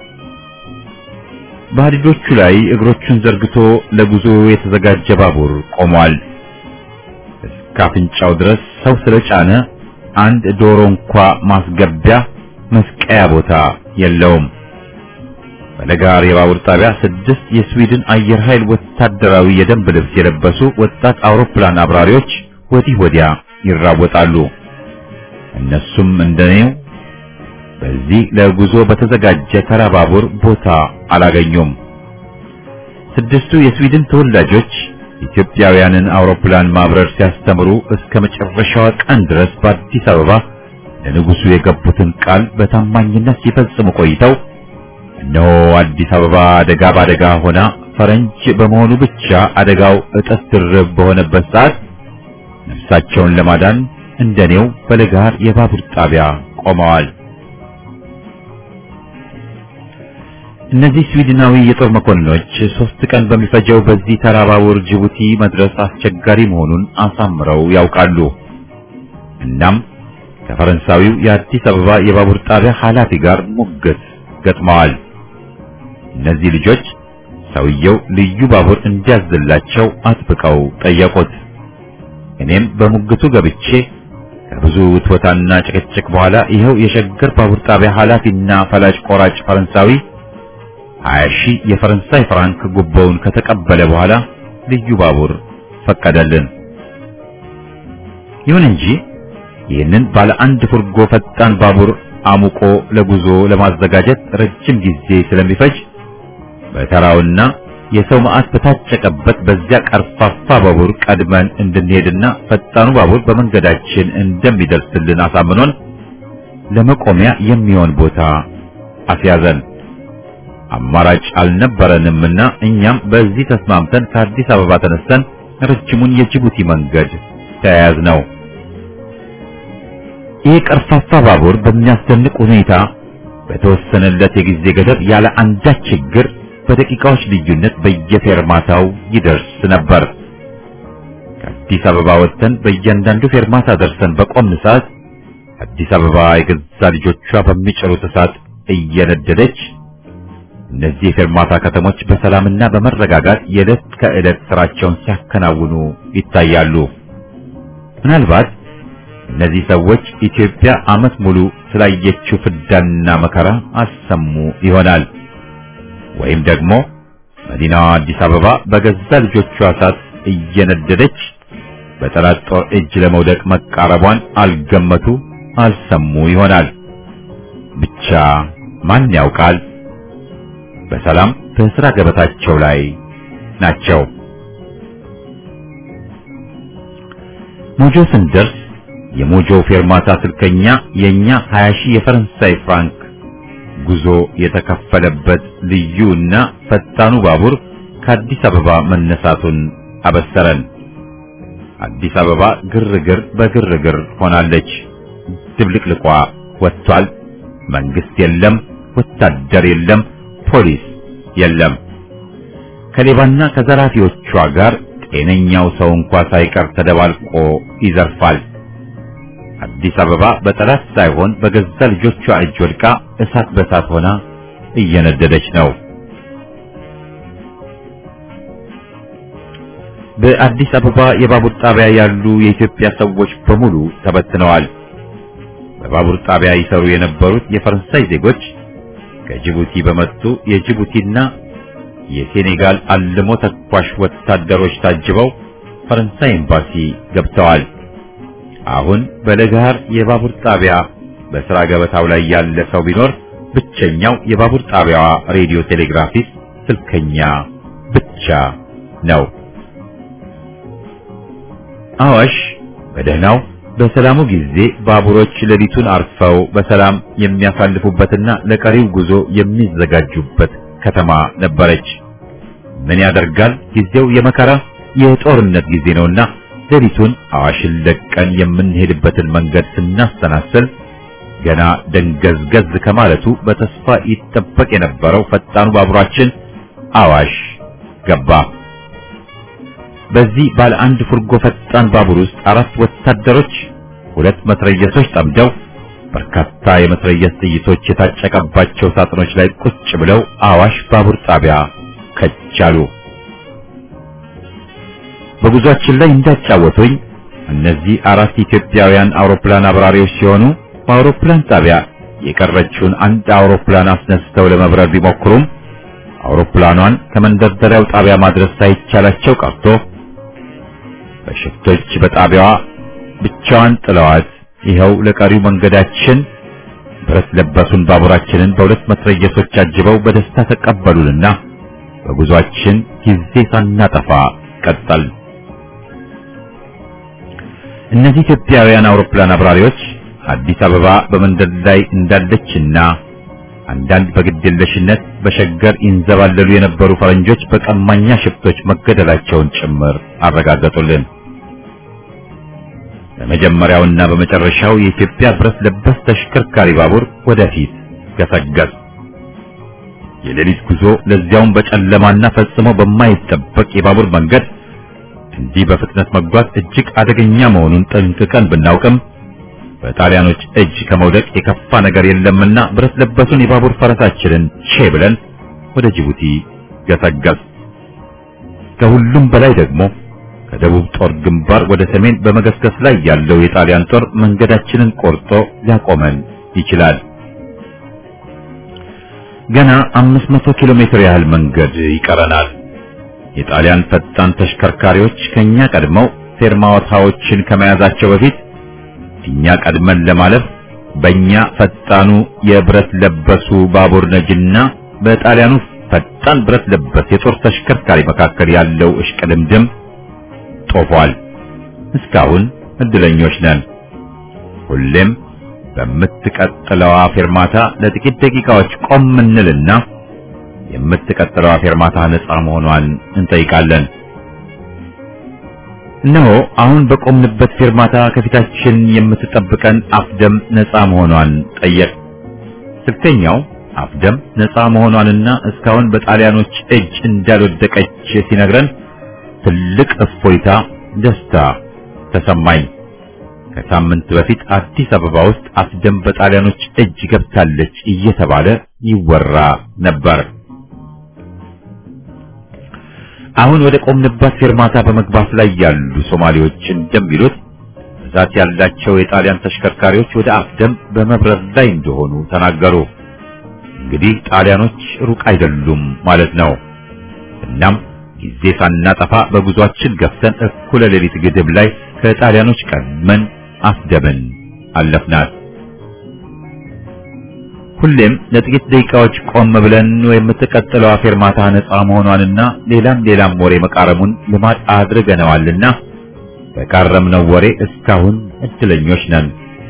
በሐዲዶቹ ላይ እግሮቹን ዘርግቶ ለጉዞ የተዘጋጀ ባቡር ቆሟል። እስከ አፍንጫው ድረስ ሰው ስለጫነ አንድ ዶሮ እንኳ ማስገቢያ መስቀያ ቦታ የለውም። በለጋር የባቡር ጣቢያ ስድስት የስዊድን አየር ኃይል ወታደራዊ የደንብ ልብስ የለበሱ ወጣት አውሮፕላን አብራሪዎች ወዲህ ወዲያ ይራወጣሉ። እነሱም እንደኔው በዚህ ለጉዞ በተዘጋጀ ተራ ባቡር ቦታ አላገኙም። ስድስቱ የስዊድን ተወላጆች ኢትዮጵያውያንን አውሮፕላን ማብረር ሲያስተምሩ እስከ መጨረሻዋ ቀን ድረስ በአዲስ አበባ ለንጉሱ የገቡትን ቃል በታማኝነት ሲፈጽሙ ቆይተው እነሆ አዲስ አበባ አደጋ በአደጋ ሆና ፈረንጅ በመሆኑ ብቻ አደጋው እጥፍ ድርብ በሆነበት ሰዓት ነፍሳቸውን ለማዳን እንደኔው በለጋር የባቡር ጣቢያ ቆመዋል። እነዚህ ስዊድናዊ የጦር መኮንኖች ሶስት ቀን በሚፈጀው በዚህ ተራ ባቡር ጅቡቲ መድረስ አስቸጋሪ መሆኑን አሳምረው ያውቃሉ። እናም ከፈረንሳዊው የአዲስ አበባ የባቡር ጣቢያ ኃላፊ ጋር ሙግት ገጥመዋል። እነዚህ ልጆች ሰውየው ልዩ ባቡር እንዲያዝላቸው አጥብቀው ጠየቁት። እኔም በሙግቱ ገብቼ ከብዙ ውትወታና ጭቅጭቅ በኋላ ይኸው የሸገር ባቡር ጣቢያ ኃላፊና ፈላጭ ቆራጭ ፈረንሳዊ ሀያ ሺህ የፈረንሳይ ፍራንክ ጉቦውን ከተቀበለ በኋላ ልዩ ባቡር ፈቀደልን። ይሁን እንጂ ይህንን ባለ አንድ ፉርጎ ፈጣን ባቡር አሙቆ ለጉዞ ለማዘጋጀት ረጅም ጊዜ ስለሚፈጅ በተራውና የሰው መዓት በታጨቀበት በዚያ ቀርፋፋ ባቡር ቀድመን እንድንሄድና ፈጣኑ ባቡር በመንገዳችን እንደሚደርስልን አሳምኖን ለመቆሚያ የሚሆን ቦታ አስያዘን። አማራጭ አልነበረንምና እኛም በዚህ ተስማምተን ከአዲስ አበባ ተነስተን ረጅሙን የጅቡቲ መንገድ ተያያዝ ነው። ይህ ቀርፋፋ ባቡር በሚያስደንቅ ሁኔታ በተወሰነለት የጊዜ ገደብ ያለ አንዳች ችግር በደቂቃዎች ልዩነት በየፌርማታው ይደርስ ነበር። ከአዲስ አበባ ወጥተን በእያንዳንዱ ፌርማታ ደርሰን በቆምን ሰዓት አዲስ አበባ የገዛ ልጆቿ በሚጭሩት እሳት እየነደደች እነዚህ የፌርማታ ከተሞች በሰላምና በመረጋጋት የዕለት ከዕለት ስራቸውን ሲያከናውኑ ይታያሉ። ምናልባት እነዚህ ሰዎች ኢትዮጵያ ዓመት ሙሉ ስላየችው ፍዳና መከራ አሰሙ ይሆናል። ወይም ደግሞ መዲናዋ አዲስ አበባ በገዛ ልጆቿ እሳት እየነደደች በጠላት ጦር እጅ ለመውደቅ መቃረቧን አልገመቱ፣ አልሰሙ ይሆናል። ብቻ ማን ያውቃል? በሰላም በስራ ገበታቸው ላይ ናቸው። ሞጆ ስንደርስ የሞጆ ፌርማታ ስልከኛ የኛ 20 ሺህ የፈረንሳይ ፍራንክ ጉዞ የተከፈለበት ልዩ እና ፈጣኑ ባቡር ከአዲስ አበባ መነሳቱን አበሰረን። አዲስ አበባ ግርግር በግርግር ሆናለች። ድብልቅልቋ ወጥቷል። መንግስት የለም፣ ወታደር የለም፣ ፖሊስ የለም። ከሌባና ከዘራፊዎቿ ጋር ጤነኛው ሰው እንኳ ሳይቀር ተደባልቆ ይዘርፋል። አዲስ አበባ በጠላት ሳይሆን በገዛ ልጆቿ እጅ ወድቃ እሳት በሳት ሆና እየነደደች ነው። በአዲስ አበባ የባቡር ጣቢያ ያሉ የኢትዮጵያ ሰዎች በሙሉ ተበትነዋል። በባቡር ጣቢያ ይሰሩ የነበሩት የፈረንሳይ ዜጎች ከጅቡቲ በመጡ የጅቡቲና የሴኔጋል አልሞ ተኳሽ ወታደሮች ታጅበው ፈረንሳይ ኤምባሲ ገብተዋል። አሁን በለጋር የባቡር ጣቢያ በስራ ገበታው ላይ ያለ ሰው ቢኖር ብቸኛው የባቡር ጣቢያዋ ሬዲዮ ቴሌግራፊስት ስልከኛ ብቻ ነው። አዋሽ በደህናው በሰላሙ ጊዜ ባቡሮች ሌሊቱን አርፈው በሰላም የሚያሳልፉበትና ለቀሪው ጉዞ የሚዘጋጁበት ከተማ ነበረች። ምን ያደርጋል ጊዜው የመከራ የጦርነት ጊዜ ነውና ሌሊቱን አዋሽን ለቀን የምንሄድበትን መንገድ ስናሰናስል ገና ደንገዝገዝ ከማለቱ በተስፋ ይጠበቅ የነበረው ፈጣኑ ባቡራችን አዋሽ ገባ። በዚህ ባለ አንድ ፉርጎ ፈጣን ባቡር ውስጥ አራት ወታደሮች ሁለት መትረየሶች ጠምደው በርካታ የመትረየስ ጥይቶች የታጨቀባቸው ሳጥኖች ላይ ቁጭ ብለው አዋሽ ባቡር ጣቢያ ከቻሉ። በጉዟችን ላይ እንዳጫወቱኝ እነዚህ አራት ኢትዮጵያውያን አውሮፕላን አብራሪዎች ሲሆኑ በአውሮፕላን ጣቢያ የቀረችውን አንድ አውሮፕላን አስነስተው ለመብረር ቢሞክሩም አውሮፕላኗን ከመንደርደሪያው ጣቢያ ማድረስ ሳይቻላቸው ቀርቶ በሽፍቶች በጣቢያዋ ብቻዋን ጥለዋት ይኸው ለቀሪው መንገዳችን ብረት ለበሱን ባቡራችንን በሁለት መትረየሶች አጅበው በደስታ ተቀበሉንና በጉዟችን ጊዜ ሳናጠፋ ቀጠል። እነዚህ ኢትዮጵያውያን አውሮፕላን አብራሪዎች አዲስ አበባ በመንደድ ላይ እንዳለችና አንዳንድ በግድየለሽነት በሸገር ይንዘባለሉ የነበሩ ፈረንጆች በቀማኛ ሽፍቶች መገደላቸውን ጭምር አረጋገጡልን። በመጀመሪያውና በመጨረሻው የኢትዮጵያ ብረት ለበስ ተሽከርካሪ ባቡር ወደፊት ገሰገስ። የሌሊት ጉዞ ለዚያውም በጨለማና ፈጽሞ በማይጠበቅ የባቡር መንገድ እንዲህ በፍጥነት መጓዝ እጅግ አደገኛ መሆኑን ጠንቅቀን ብናውቅም በጣሊያኖች እጅ ከመውደቅ የከፋ ነገር የለምና ብረት ለበሱን የባቡር ፈረሳችንን ቼ ብለን ወደ ጅቡቲ ገሰገስ። ከሁሉም በላይ ደግሞ ከደቡብ ጦር ግንባር ወደ ሰሜን በመገስገስ ላይ ያለው የጣሊያን ጦር መንገዳችንን ቆርጦ ሊያቆመን ይችላል። ገና 500 ኪሎ ሜትር ያህል መንገድ ይቀረናል። የጣሊያን ፈጣን ተሽከርካሪዎች ከኛ ቀድመው ፌርማታዎችን ከመያዛቸው በፊት እኛ ቀድመን ለማለፍ በእኛ ፈጣኑ የብረት ለበሱ ባቡር ነጅና በጣሊያኑ ፈጣን ብረት ለበስ የጦር ተሽከርካሪ መካከል ያለው እሽቅድምድም ጦፏል። እስካሁን እድለኞች ነን። ሁሌም በምትቀጥለዋ ፌርማታ ለጥቂት ደቂቃዎች ቆም እንልና የምትቀጥለዋ ፌርማታ ነፃ መሆኗን እንጠይቃለን። እነሆ አሁን በቆምንበት ፌርማታ ከፊታችን የምትጠብቀን አፍደም ነፃ መሆኗን ጠየቅ። ስልከኛው አፍደም ነፃ መሆኗንና እስካሁን በጣሊያኖች እጅ እንዳልወደቀች ሲነግረን ትልቅ እፎይታ፣ ደስታ ተሰማኝ። ከሳምንት በፊት አዲስ አበባ ውስጥ አፍደም በጣሊያኖች እጅ ገብታለች እየተባለ ይወራ ነበር። አሁን ወደ ቆምንባት ፌርማታ በመግባት ላይ ያሉ ሶማሌዎች እንደሚሉት ብዛት ያላቸው የጣሊያን ተሽከርካሪዎች ወደ አፍደም በመብረር ላይ እንደሆኑ ተናገሩ። እንግዲህ ጣሊያኖች ሩቅ አይደሉም ማለት ነው። እናም ጊዜ ሳናጠፋ በጉዟችን ገፍተን እኩለ ሌሊት ግድብ ላይ ከጣሊያኖች ቀድመን አፍደምን አለፍናት። ሁሌም ለጥቂት ደቂቃዎች ቆም ብለን የምትቀጥለው ፌርማታ ነፃ መሆኗንና ሌላም ሌላም ወሬ መቃረሙን ልማድ አድርገነዋልና በቃረምነው ወሬ እስካሁን እድለኞች ነን።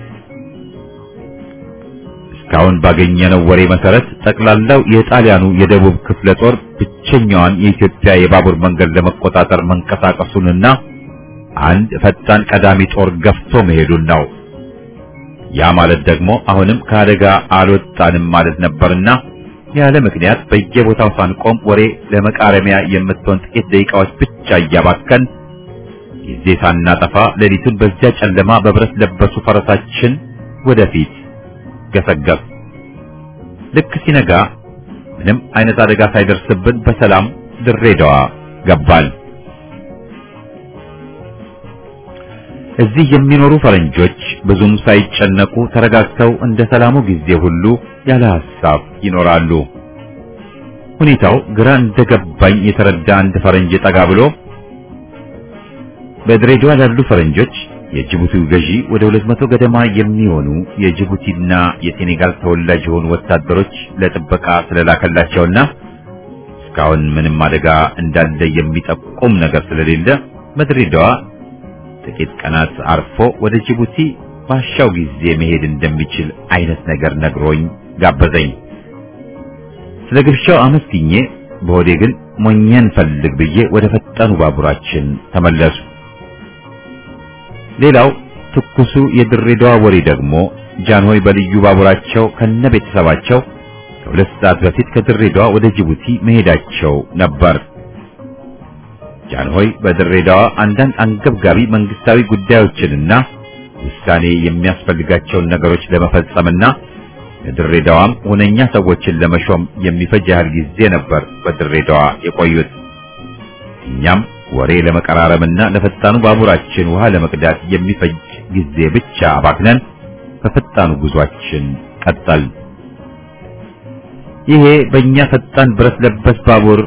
እስካሁን ባገኘነው ወሬ መሰረት ጠቅላላው የጣሊያኑ የደቡብ ክፍለ ጦር ብቸኛዋን የኢትዮጵያ የባቡር መንገድ ለመቆጣጠር መንቀሳቀሱንና አንድ ፈጣን ቀዳሚ ጦር ገፍቶ መሄዱን ነው። ያ ማለት ደግሞ አሁንም ከአደጋ አልወጣንም ማለት ነበርና ያለ ምክንያት በየቦታው ሳንቆም ወሬ ለመቃረሚያ የምትሆን ጥቂት ደቂቃዎች ብቻ እያባከን ጊዜ ሳናጠፋ ሌሊቱን በዚያ ጨለማ በብረት ለበሱ ፈረሳችን ወደፊት ገሰገስ። ልክ ሲነጋ ምንም አይነት አደጋ ሳይደርስብን በሰላም ድሬዳዋ ገባን። እዚህ የሚኖሩ ፈረንጆች ብዙም ሳይጨነቁ ተረጋግተው እንደ ሰላሙ ጊዜ ሁሉ ያለ ሐሳብ ይኖራሉ። ሁኔታው ግራ እንደገባኝ የተረዳ አንድ ፈረንጅ ጠጋ ብሎ በድሬዳዋ ላሉ ፈረንጆች የጅቡቲው ገዢ ወደ ሁለት መቶ ገደማ የሚሆኑ የጅቡቲና የሴኔጋል ተወላጅ የሆኑ ወታደሮች ለጥበቃ ስለላከላቸውና እስካሁን ምንም አደጋ እንዳለ የሚጠቁም ነገር ስለሌለ በድሬዳዋ ጥቂት ቀናት አርፎ ወደ ጅቡቲ ባሻው ጊዜ መሄድ እንደሚችል አይነት ነገር ነግሮኝ ጋበዘኝ። ስለ ግብዣው አመስግኜ በሆዴ ግን ሞኘን ፈልግ ብዬ ወደ ፈጣኑ ባቡራችን ተመለሱ። ሌላው ትኩሱ የድሬዳዋ ወሬ ደግሞ ጃንሆይ በልዩ ባቡራቸው ከነ ቤተሰባቸው ከሁለት ሰዓት በፊት ከድሬዳዋ ወደ ጅቡቲ መሄዳቸው ነበር። ጃንሆይ በድሬዳዋ አንዳንድ አንገብጋቢ መንግስታዊ ጉዳዮችንና ውሳኔ የሚያስፈልጋቸውን ነገሮች ለመፈጸምና ለድሬዳዋም ሁነኛ ሰዎችን ለመሾም የሚፈጅ ያህል ጊዜ ነበር በድሬዳዋ የቆዩት። እኛም ወሬ ለመቀራረምና ለፈጣኑ ባቡራችን ውሃ ለመቅዳት የሚፈጅ ጊዜ ብቻ አባክነን በፈጣኑ ጉዟችን ቀጠል። ይሄ በእኛ ፈጣን ብረት ለበስ ባቡር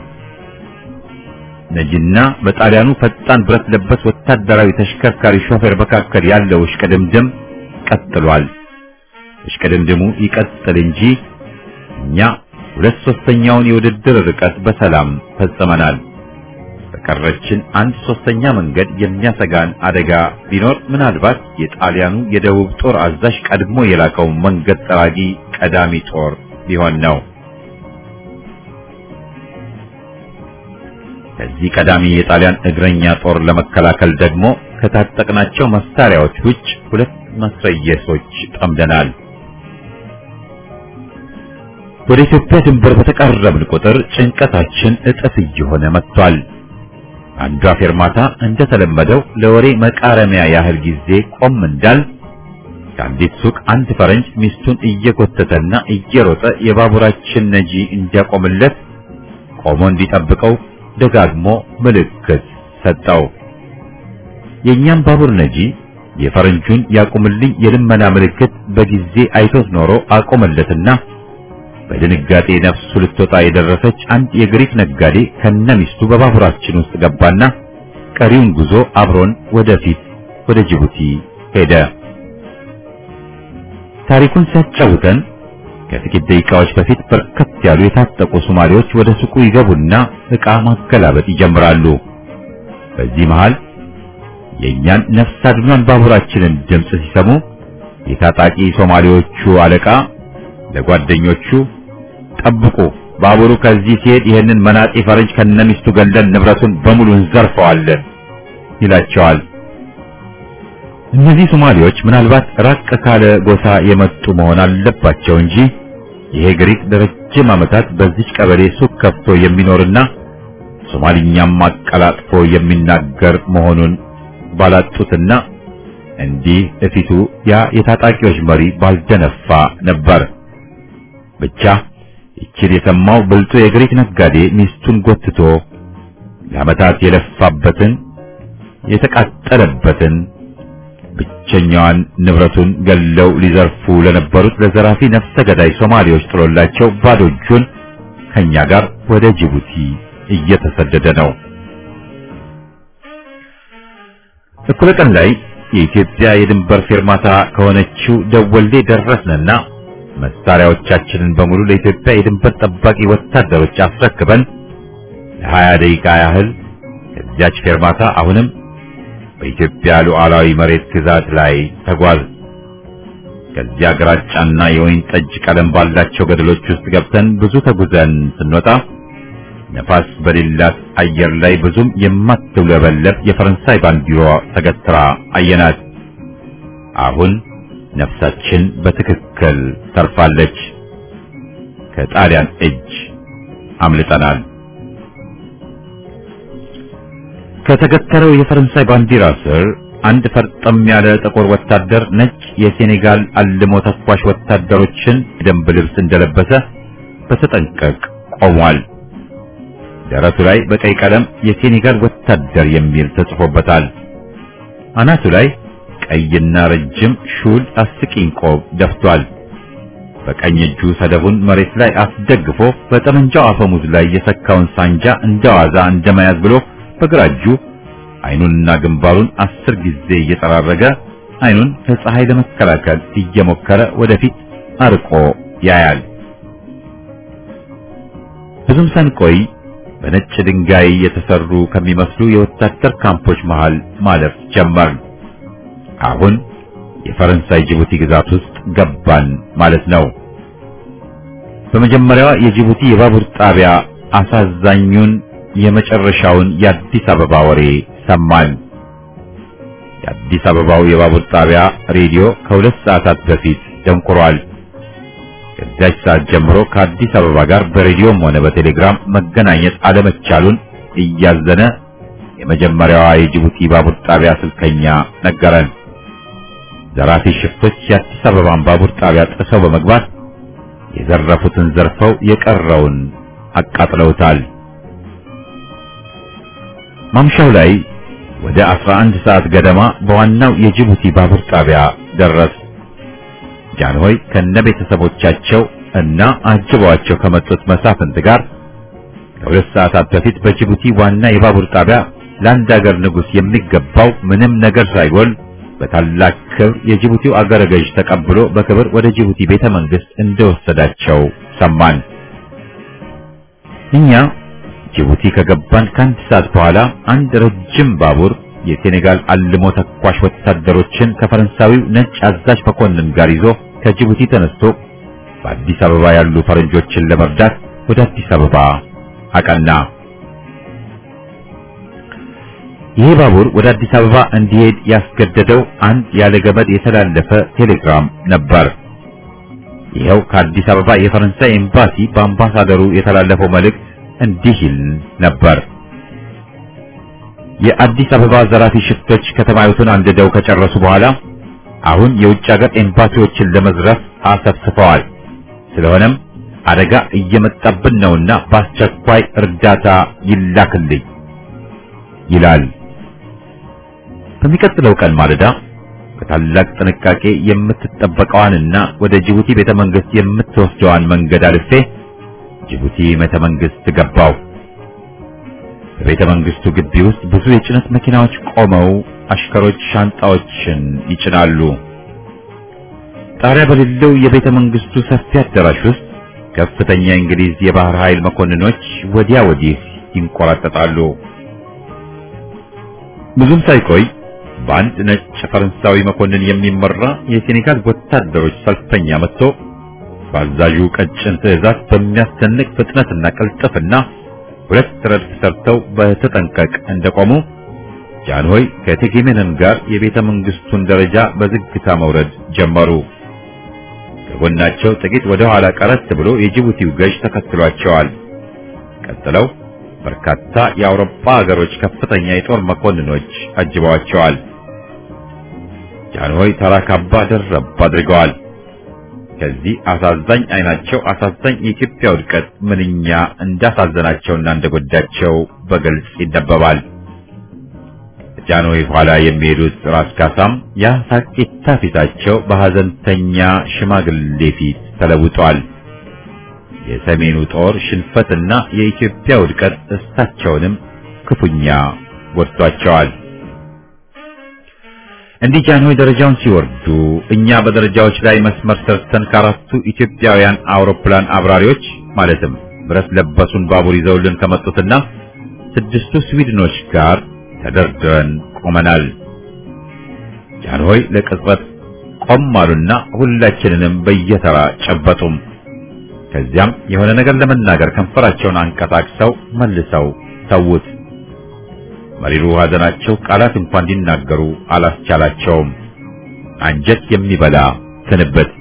ነጅና በጣሊያኑ ፈጣን ብረት ለበስ ወታደራዊ ተሽከርካሪ ሾፌር መካከል ያለው እሽቅድምድም ቀጥሏል። እሽቅድምድሙ ይቀጥል እንጂ እኛ ሁለት ሶስተኛውን የውድድር ርቀት በሰላም ፈጽመናል። በቀረችን አንድ ሶስተኛ መንገድ የሚያሰጋን አደጋ ቢኖር ምናልባት የጣሊያኑ የደቡብ ጦር አዛዥ ቀድሞ የላከው መንገድ ጠራጊ ቀዳሚ ጦር ሊሆን ነው። ከዚህ ቀዳሚ የጣሊያን እግረኛ ጦር ለመከላከል ደግሞ ከታጠቅናቸው መሳሪያዎች ውጭ ሁለት መስረየሶች ጠምደናል። ወደ ኢትዮጵያ ድንበር በተቃረብን ቁጥር ጭንቀታችን እጥፍ እየሆነ መጥቷል። አንዷ ፌርማታ እንደተለመደው ለወሬ መቃረሚያ ያህል ጊዜ ቆም እንዳል ከአንዲት ሱቅ አንድ ፈረንጅ ሚስቱን እየጎተተና እየሮጠ የባቡራችን ነጂ እንዲያቆምለት ቆሞ እንዲጠብቀው ደጋግሞ ምልክት ሰጠው። የእኛም ባቡር ነጂ የፈረንጁን ያቁምልኝ የልመና ምልክት በጊዜ አይቶት ኖሮ አቆመለትና በድንጋጤ ነፍሱ ልትወጣ የደረሰች አንድ የግሪክ ነጋዴ ከነሚስቱ በባቡራችን ውስጥ ገባና ቀሪውን ጉዞ አብሮን ወደፊት ወደ ጅቡቲ ሄደ። ታሪኩን ሲያጫውተን ከጥቂት ደቂቃዎች በፊት በርከት ያሉ የታጠቁ ሶማሌዎች ወደ ሱቁ ይገቡና ዕቃ ማገላበጥ ይጀምራሉ። በዚህ መሃል የእኛን ነፍስ አድኗን ባቡራችንን ድምፅ ሲሰሙ የታጣቂ ሶማሌዎቹ አለቃ ለጓደኞቹ ጠብቁ፣ ባቡሩ ከዚህ ሲሄድ ይህንን መናጤ ፈረንጅ ከነሚስቱ ገለን ንብረቱን በሙሉ እንዘርፈዋለን ይላቸዋል። እነዚህ ሶማሌዎች ምናልባት ራቅ ካለ ጎሳ የመጡ መሆን አለባቸው እንጂ ይሄ ግሪክ ለረጅም ዓመታት በዚች ቀበሌ ሱቅ ከፍቶ የሚኖርና ሶማሊኛም አቀላጥፎ የሚናገር መሆኑን ባላጡትና እንዲህ እፊቱ ያ የታጣቂዎች መሪ ባልደነፋ ነበር። ብቻ ይችል የሰማው ብልጡ የግሪክ ነጋዴ ሚስቱን ጎትቶ ለዓመታት የለፋበትን የተቃጠለበትን ብቸኛዋን ንብረቱን ገለው ሊዘርፉ ለነበሩት ለዘራፊ ነፍሰ ገዳይ ሶማሌዎች ጥሎላቸው ባዶ እጁን ከኛ ጋር ወደ ጅቡቲ እየተሰደደ ነው። እኩለ ቀን ላይ የኢትዮጵያ የድንበር ፌርማታ ከሆነችው ደወሌ ደረስንና መሳሪያዎቻችንን በሙሉ ለኢትዮጵያ የድንበር ጠባቂ ወታደሮች አስረክበን ለሀያ ደቂቃ ያህል ከዚያች ፌርማታ አሁንም በኢትዮጵያ ሉዓላዊ መሬት ግዛት ላይ ተጓዝ። ከዚያ ግራጫና የወይን ጠጅ ቀለም ባላቸው ገደሎች ውስጥ ገብተን ብዙ ተጉዘን ስንወጣ ነፋስ በሌላት አየር ላይ ብዙም የማትውለበለብ የፈረንሳይ ባንዲራ ተገትራ አየናት። አሁን ነፍሳችን በትክክል ተርፋለች። ከጣሊያን እጅ አምልጠናል። ከተገተረው የፈረንሳይ ባንዲራ ስር አንድ ፈርጠም ያለ ጥቁር ወታደር ነጭ የሴኔጋል አልሞ ተኳሽ ወታደሮችን የደንብ ልብስ እንደለበሰ በተጠንቀቅ ቆሟል። ደረቱ ላይ በቀይ ቀለም የሴኔጋል ወታደር የሚል ተጽፎበታል። አናቱ ላይ ቀይና ረጅም ሹል አስቂኝ ቆብ ደፍቷል። በቀኝ እጁ ሰደቡን መሬት ላይ አስደግፎ በጠመንጃው አፈሙዝ ላይ የሰካውን ሳንጃ እንደዋዛ እንደመያዝ ብሎ በግራ እጁ አይኑንና ግንባሩን አስር ጊዜ እየጠራረገ አይኑን ከፀሐይ ለመከላከል እየሞከረ ወደፊት አርቆ ያያል። ብዙም ሳንቆይ በነጭ ድንጋይ የተሰሩ ከሚመስሉ የወታደር ካምፖች መሃል ማለፍ ጀመር። አሁን የፈረንሳይ ጅቡቲ ግዛት ውስጥ ገባን ማለት ነው። በመጀመሪያዋ የጅቡቲ የባቡር ጣቢያ አሳዛኙን የመጨረሻውን የአዲስ አበባ ወሬ ሰማን። የአዲስ አበባው የባቡር ጣቢያ ሬዲዮ ከሁለት ሰዓታት በፊት ደንቁሯል። ከዚያች ሰዓት ጀምሮ ከአዲስ አበባ ጋር በሬዲዮም ሆነ በቴሌግራም መገናኘት አለመቻሉን እያዘነ የመጀመሪያዋ የጅቡቲ ባቡር ጣቢያ ስልከኛ ነገረን። ዘራፊ ሽፍቶች የአዲስ አበባን ባቡር ጣቢያ ጥሰው በመግባት የዘረፉትን ዘርፈው የቀረውን አቃጥለውታል። ማምሻው ላይ ወደ 11 ሰዓት ገደማ በዋናው የጅቡቲ ባቡር ጣቢያ ደረስ። ጃንሆይ ከነ ቤተሰቦቻቸው እና አጅበዋቸው ከመጡት መሳፍንት ጋር ከሁለት ሰዓታት በፊት በጅቡቲ ዋና የባቡር ጣቢያ ለአንድ አገር ንጉሥ የሚገባው ምንም ነገር ሳይጎል በታላቅ ክብር የጅቡቲው አገረ ገዥ ተቀብሎ በክብር ወደ ጅቡቲ ቤተ መንግስት እንደወሰዳቸው ሰማን። እኛ ጅቡቲ ከገባን ከአንድ ሰዓት በኋላ አንድ ረጅም ባቡር የሴኔጋል አልሞ ተኳሽ ወታደሮችን ከፈረንሳዊው ነጭ አዛዥ መኮንን ጋር ይዞ ከጅቡቲ ተነስቶ በአዲስ አበባ ያሉ ፈረንጆችን ለመርዳት ወደ አዲስ አበባ አቀና። ይህ ባቡር ወደ አዲስ አበባ እንዲሄድ ያስገደደው አንድ ያለ ገመድ የተላለፈ ቴሌግራም ነበር። ይኸው ከአዲስ አበባ የፈረንሳይ ኤምባሲ በአምባሳደሩ የተላለፈው መልእክት እንዲህ ይል ነበር። የአዲስ አበባ ዘራፊ ሽፍቶች ከተማይቱን አንድደው ከጨረሱ በኋላ አሁን የውጭ ሀገር ኤምባሲዎችን ለመዝረፍ አሰፍስፈዋል። ስለሆነም አደጋ እየመጣብን ነውና በአስቸኳይ እርዳታ ይላክልኝ ይላል። በሚቀጥለው ቀን ማለዳ በታላቅ ጥንቃቄ የምትጠበቀዋንና ወደ ጅቡቲ ቤተ መንግስት የምትወስደዋን መንገድ አልፌ ጅቡቲ ቤተ መንግስት ገባው። በቤተ መንግስቱ ግቢ ውስጥ ብዙ የጭነት መኪናዎች ቆመው አሽከሮች ሻንጣዎችን ይጭናሉ። ጣሪያ በሌለው የቤተ መንግስቱ ሰፊ አዳራሽ ውስጥ ከፍተኛ የእንግሊዝ የባህር ኃይል መኮንኖች ወዲያ ወዲህ ይንቆራጠጣሉ። ብዙም ሳይቆይ በአንድ ነጭ ፈረንሳዊ መኮንን የሚመራ የሴኔጋል ወታደሮች ሰልፈኛ መጥቶ በአዛዡ ቀጭን ትዕዛዝ በሚያስደንቅ ፍጥነትና ቅልጥፍና ሁለት ረድፍ ሰርተው በተጠንቀቅ እንደቆሙ ጃንሆይ ከቴጌሜነን ጋር የቤተ መንግስቱን ደረጃ በዝግታ መውረድ ጀመሩ። ከጎናቸው ጥቂት ወደ ኋላ ቀረት ብሎ የጅቡቲው ገዥ ተከትሏቸዋል። ቀጥለው በርካታ የአውሮፓ ሀገሮች ከፍተኛ የጦር መኮንኖች አጅበዋቸዋል። ጃንሆይ ተራ ካባ ደረብ አድርገዋል። ከዚህ አሳዛኝ አይናቸው አሳዛኝ የኢትዮጵያ ውድቀት ምንኛ እንዳሳዘናቸውና እንደጎዳቸው በግልጽ ይነበባል። ጃንሆይ ኋላ የሚሄዱት ራስ ካሳም ያ ሳቂታ ፊታቸው በሐዘንተኛ ሽማግሌ ፊት ተለውጧል። የሰሜኑ ጦር ሽንፈትና የኢትዮጵያ ውድቀት እሳቸውንም ክፉኛ ጎድቷቸዋል። እንዲህ ጃንሆይ ደረጃውን ሲወርዱ እኛ በደረጃዎች ላይ መስመር ሰርተን ከአራቱ ኢትዮጵያውያን አውሮፕላን አብራሪዎች ማለትም ብረት ለበሱን ባቡር ይዘውልን ከመጡትና ስድስቱ ስዊድኖች ጋር ተደርድረን ቆመናል። ጃንሆይ ለቅጽበት ቆም አሉና ሁላችንንም በየተራ ጨበጡም። ከዚያም የሆነ ነገር ለመናገር ከንፈራቸውን አንቀሳቅሰው መልሰው ተዉት። መሪሩ ሐዘናቸው ቃላት እንኳን እንዲናገሩ አላስቻላቸውም። አንጀት የሚበላ ስንብት።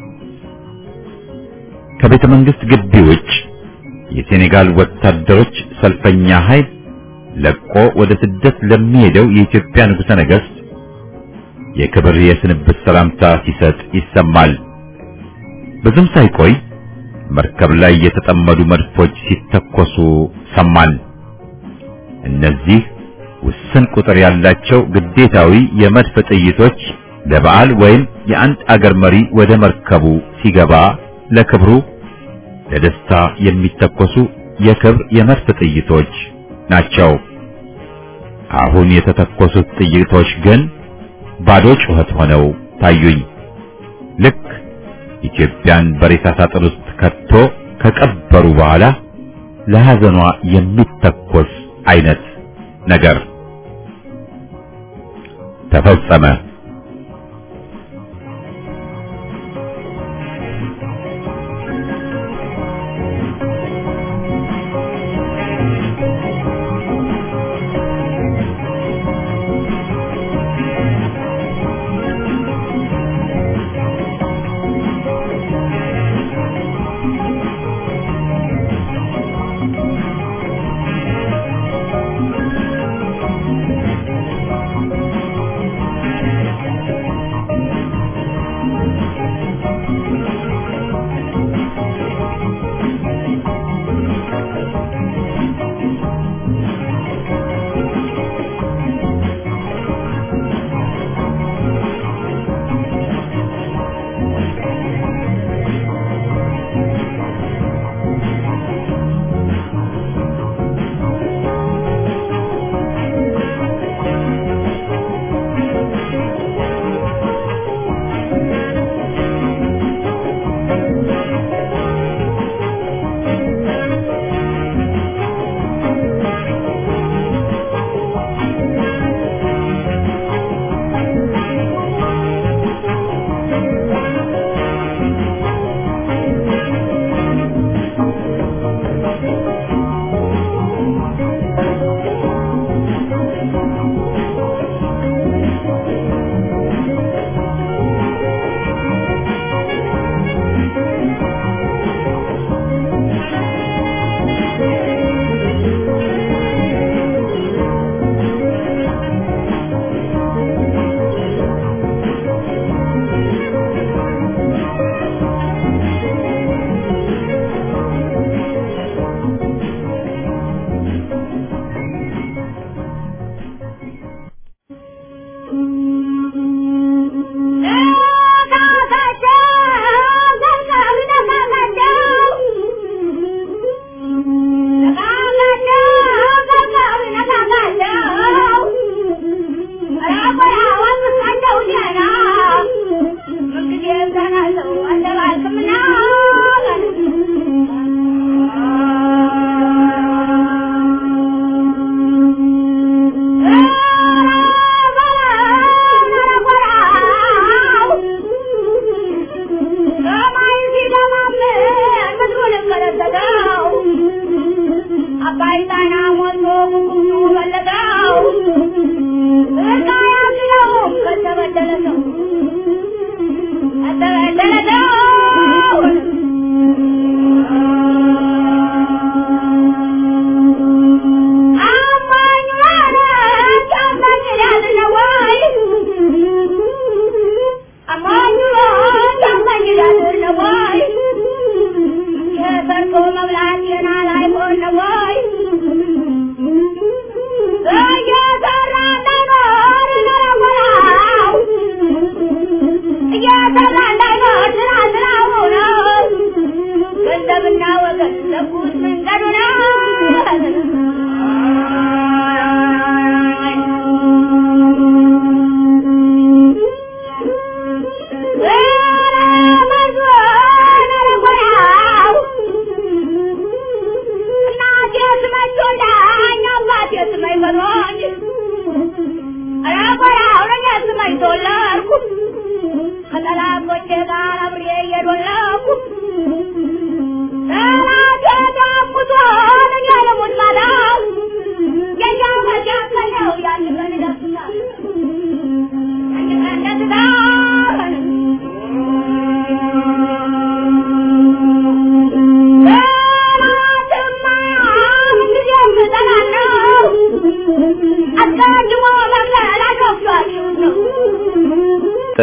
ከቤተ መንግስት ግቢ ውጭ የሴኔጋል ወታደሮች ሰልፈኛ ኃይል ለቆ ወደ ስደት ለሚሄደው የኢትዮጵያ ንጉሠ ነገሥት የክብር የስንብት ሰላምታ ሲሰጥ ይሰማል። ብዙም ሳይቆይ መርከብ ላይ የተጠመዱ መድፎች ሲተኮሱ ሰማን። እነዚህ ውስን ቁጥር ያላቸው ግዴታዊ የመድፍ ጥይቶች ለበዓል ወይም የአንድ አገር መሪ ወደ መርከቡ ሲገባ ለክብሩ ለደስታ የሚተኮሱ የክብር የመድፍ ጥይቶች ናቸው። አሁን የተተኮሱት ጥይቶች ግን ባዶ ጩኸት ሆነው ታዩኝ። ልክ ኢትዮጵያን በሬሳ ሳጥን ውስጥ ከቶ ከቀበሩ በኋላ ለሐዘኗ የሚተኮስ አይነት ነገር ተፈጸመ።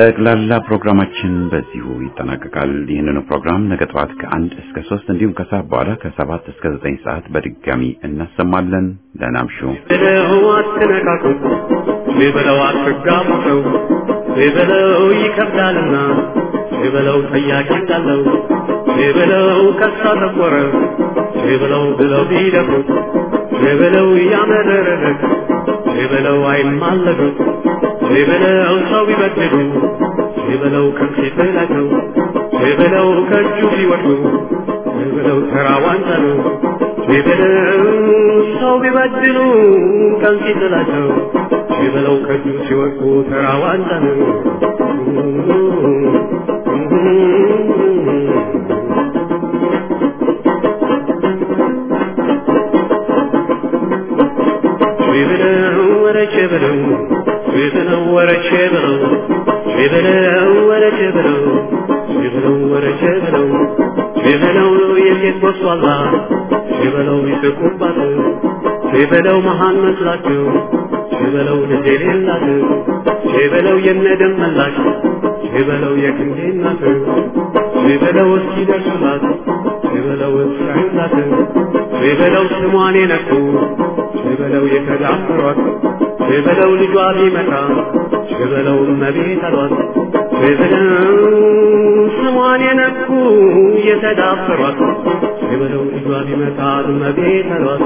ጠቅላላ ፕሮግራማችን በዚሁ ይጠናቀቃል። ይህንኑ ፕሮግራም ነገ ጠዋት ከአንድ እስከ ሶስት እንዲሁም ከሰዓት በኋላ ከሰባት እስከ ዘጠኝ ሰዓት በድጋሚ እናሰማለን። ደህና እምሹ። በለው አትነካኩ፣ በለው አትጋቡ ሰው በለው ይከብዳልና በለው ጠያቂ እንዳለው በለው ከሳ ተቆረ በለው ብለው ቢደፉት በለው ያመረረለት በለው አይማለዱ በለው ሰው ቢበድሉ በለው ከፊት ላይ ነው በለው ከእጁ ቢወድቁ በለው ተራ ዋንጫ ነው በለው ሰው ቢበድሉ ከፊት ላይ ነው በለው ከእጁ ሲወድቁ ተራ ዋንጫ ነው በለው ወረቼ በለው በለው ወረቼ በለው በለው ወረቼ በለው በለው ወረቼ በለው በለው የሴት ወስዋላ በለው ይስቁባት በለው መሃን መስላቸው በለው ልጅ የሌላት በለው የነደም መላሽ በለው የክንዴ እናት በለው እስኪ ደርሱላት በለው እስራዩላት በለው ስሟን የነኩ በለው የተዳፈሯት በለው ልጇ ቢመጣ በለው እመቤት አሏት በለው ስሟን የነኩ የተዳፈሯት በለው ልጇ ቢመጣ እመቤት አሏት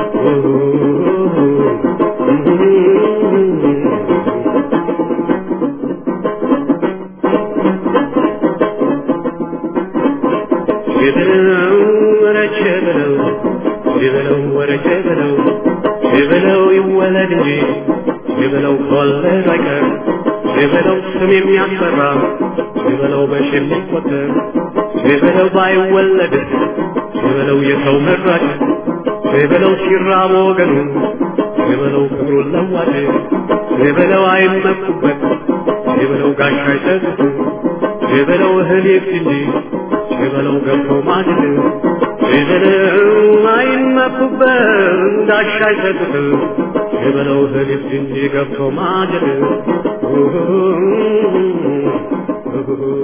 በለው ወረቼ በለው በለው ወረቼ በለው በለው ይወለድ እንጂ የበለው ከወለድ አይቀር የበለው ስም የሚያስፈራ የበለው በሽ የሚቆጠር የበለው ባይወለድ የበለው የሰው መራጭ የበለው ሲራብ ወገኑ የበለው ክብሩን ለዋጭ የበለው አይመኩበት የበለው ጋሻ አይሰግዱ የበለው እህል ይብስ እንጂ የበለው ገብቶ ማድል የበለው አይመኩበት ጋሻ አይሰግዱ የበለው ህሊፍ እንጂ ገብቶ ማጀት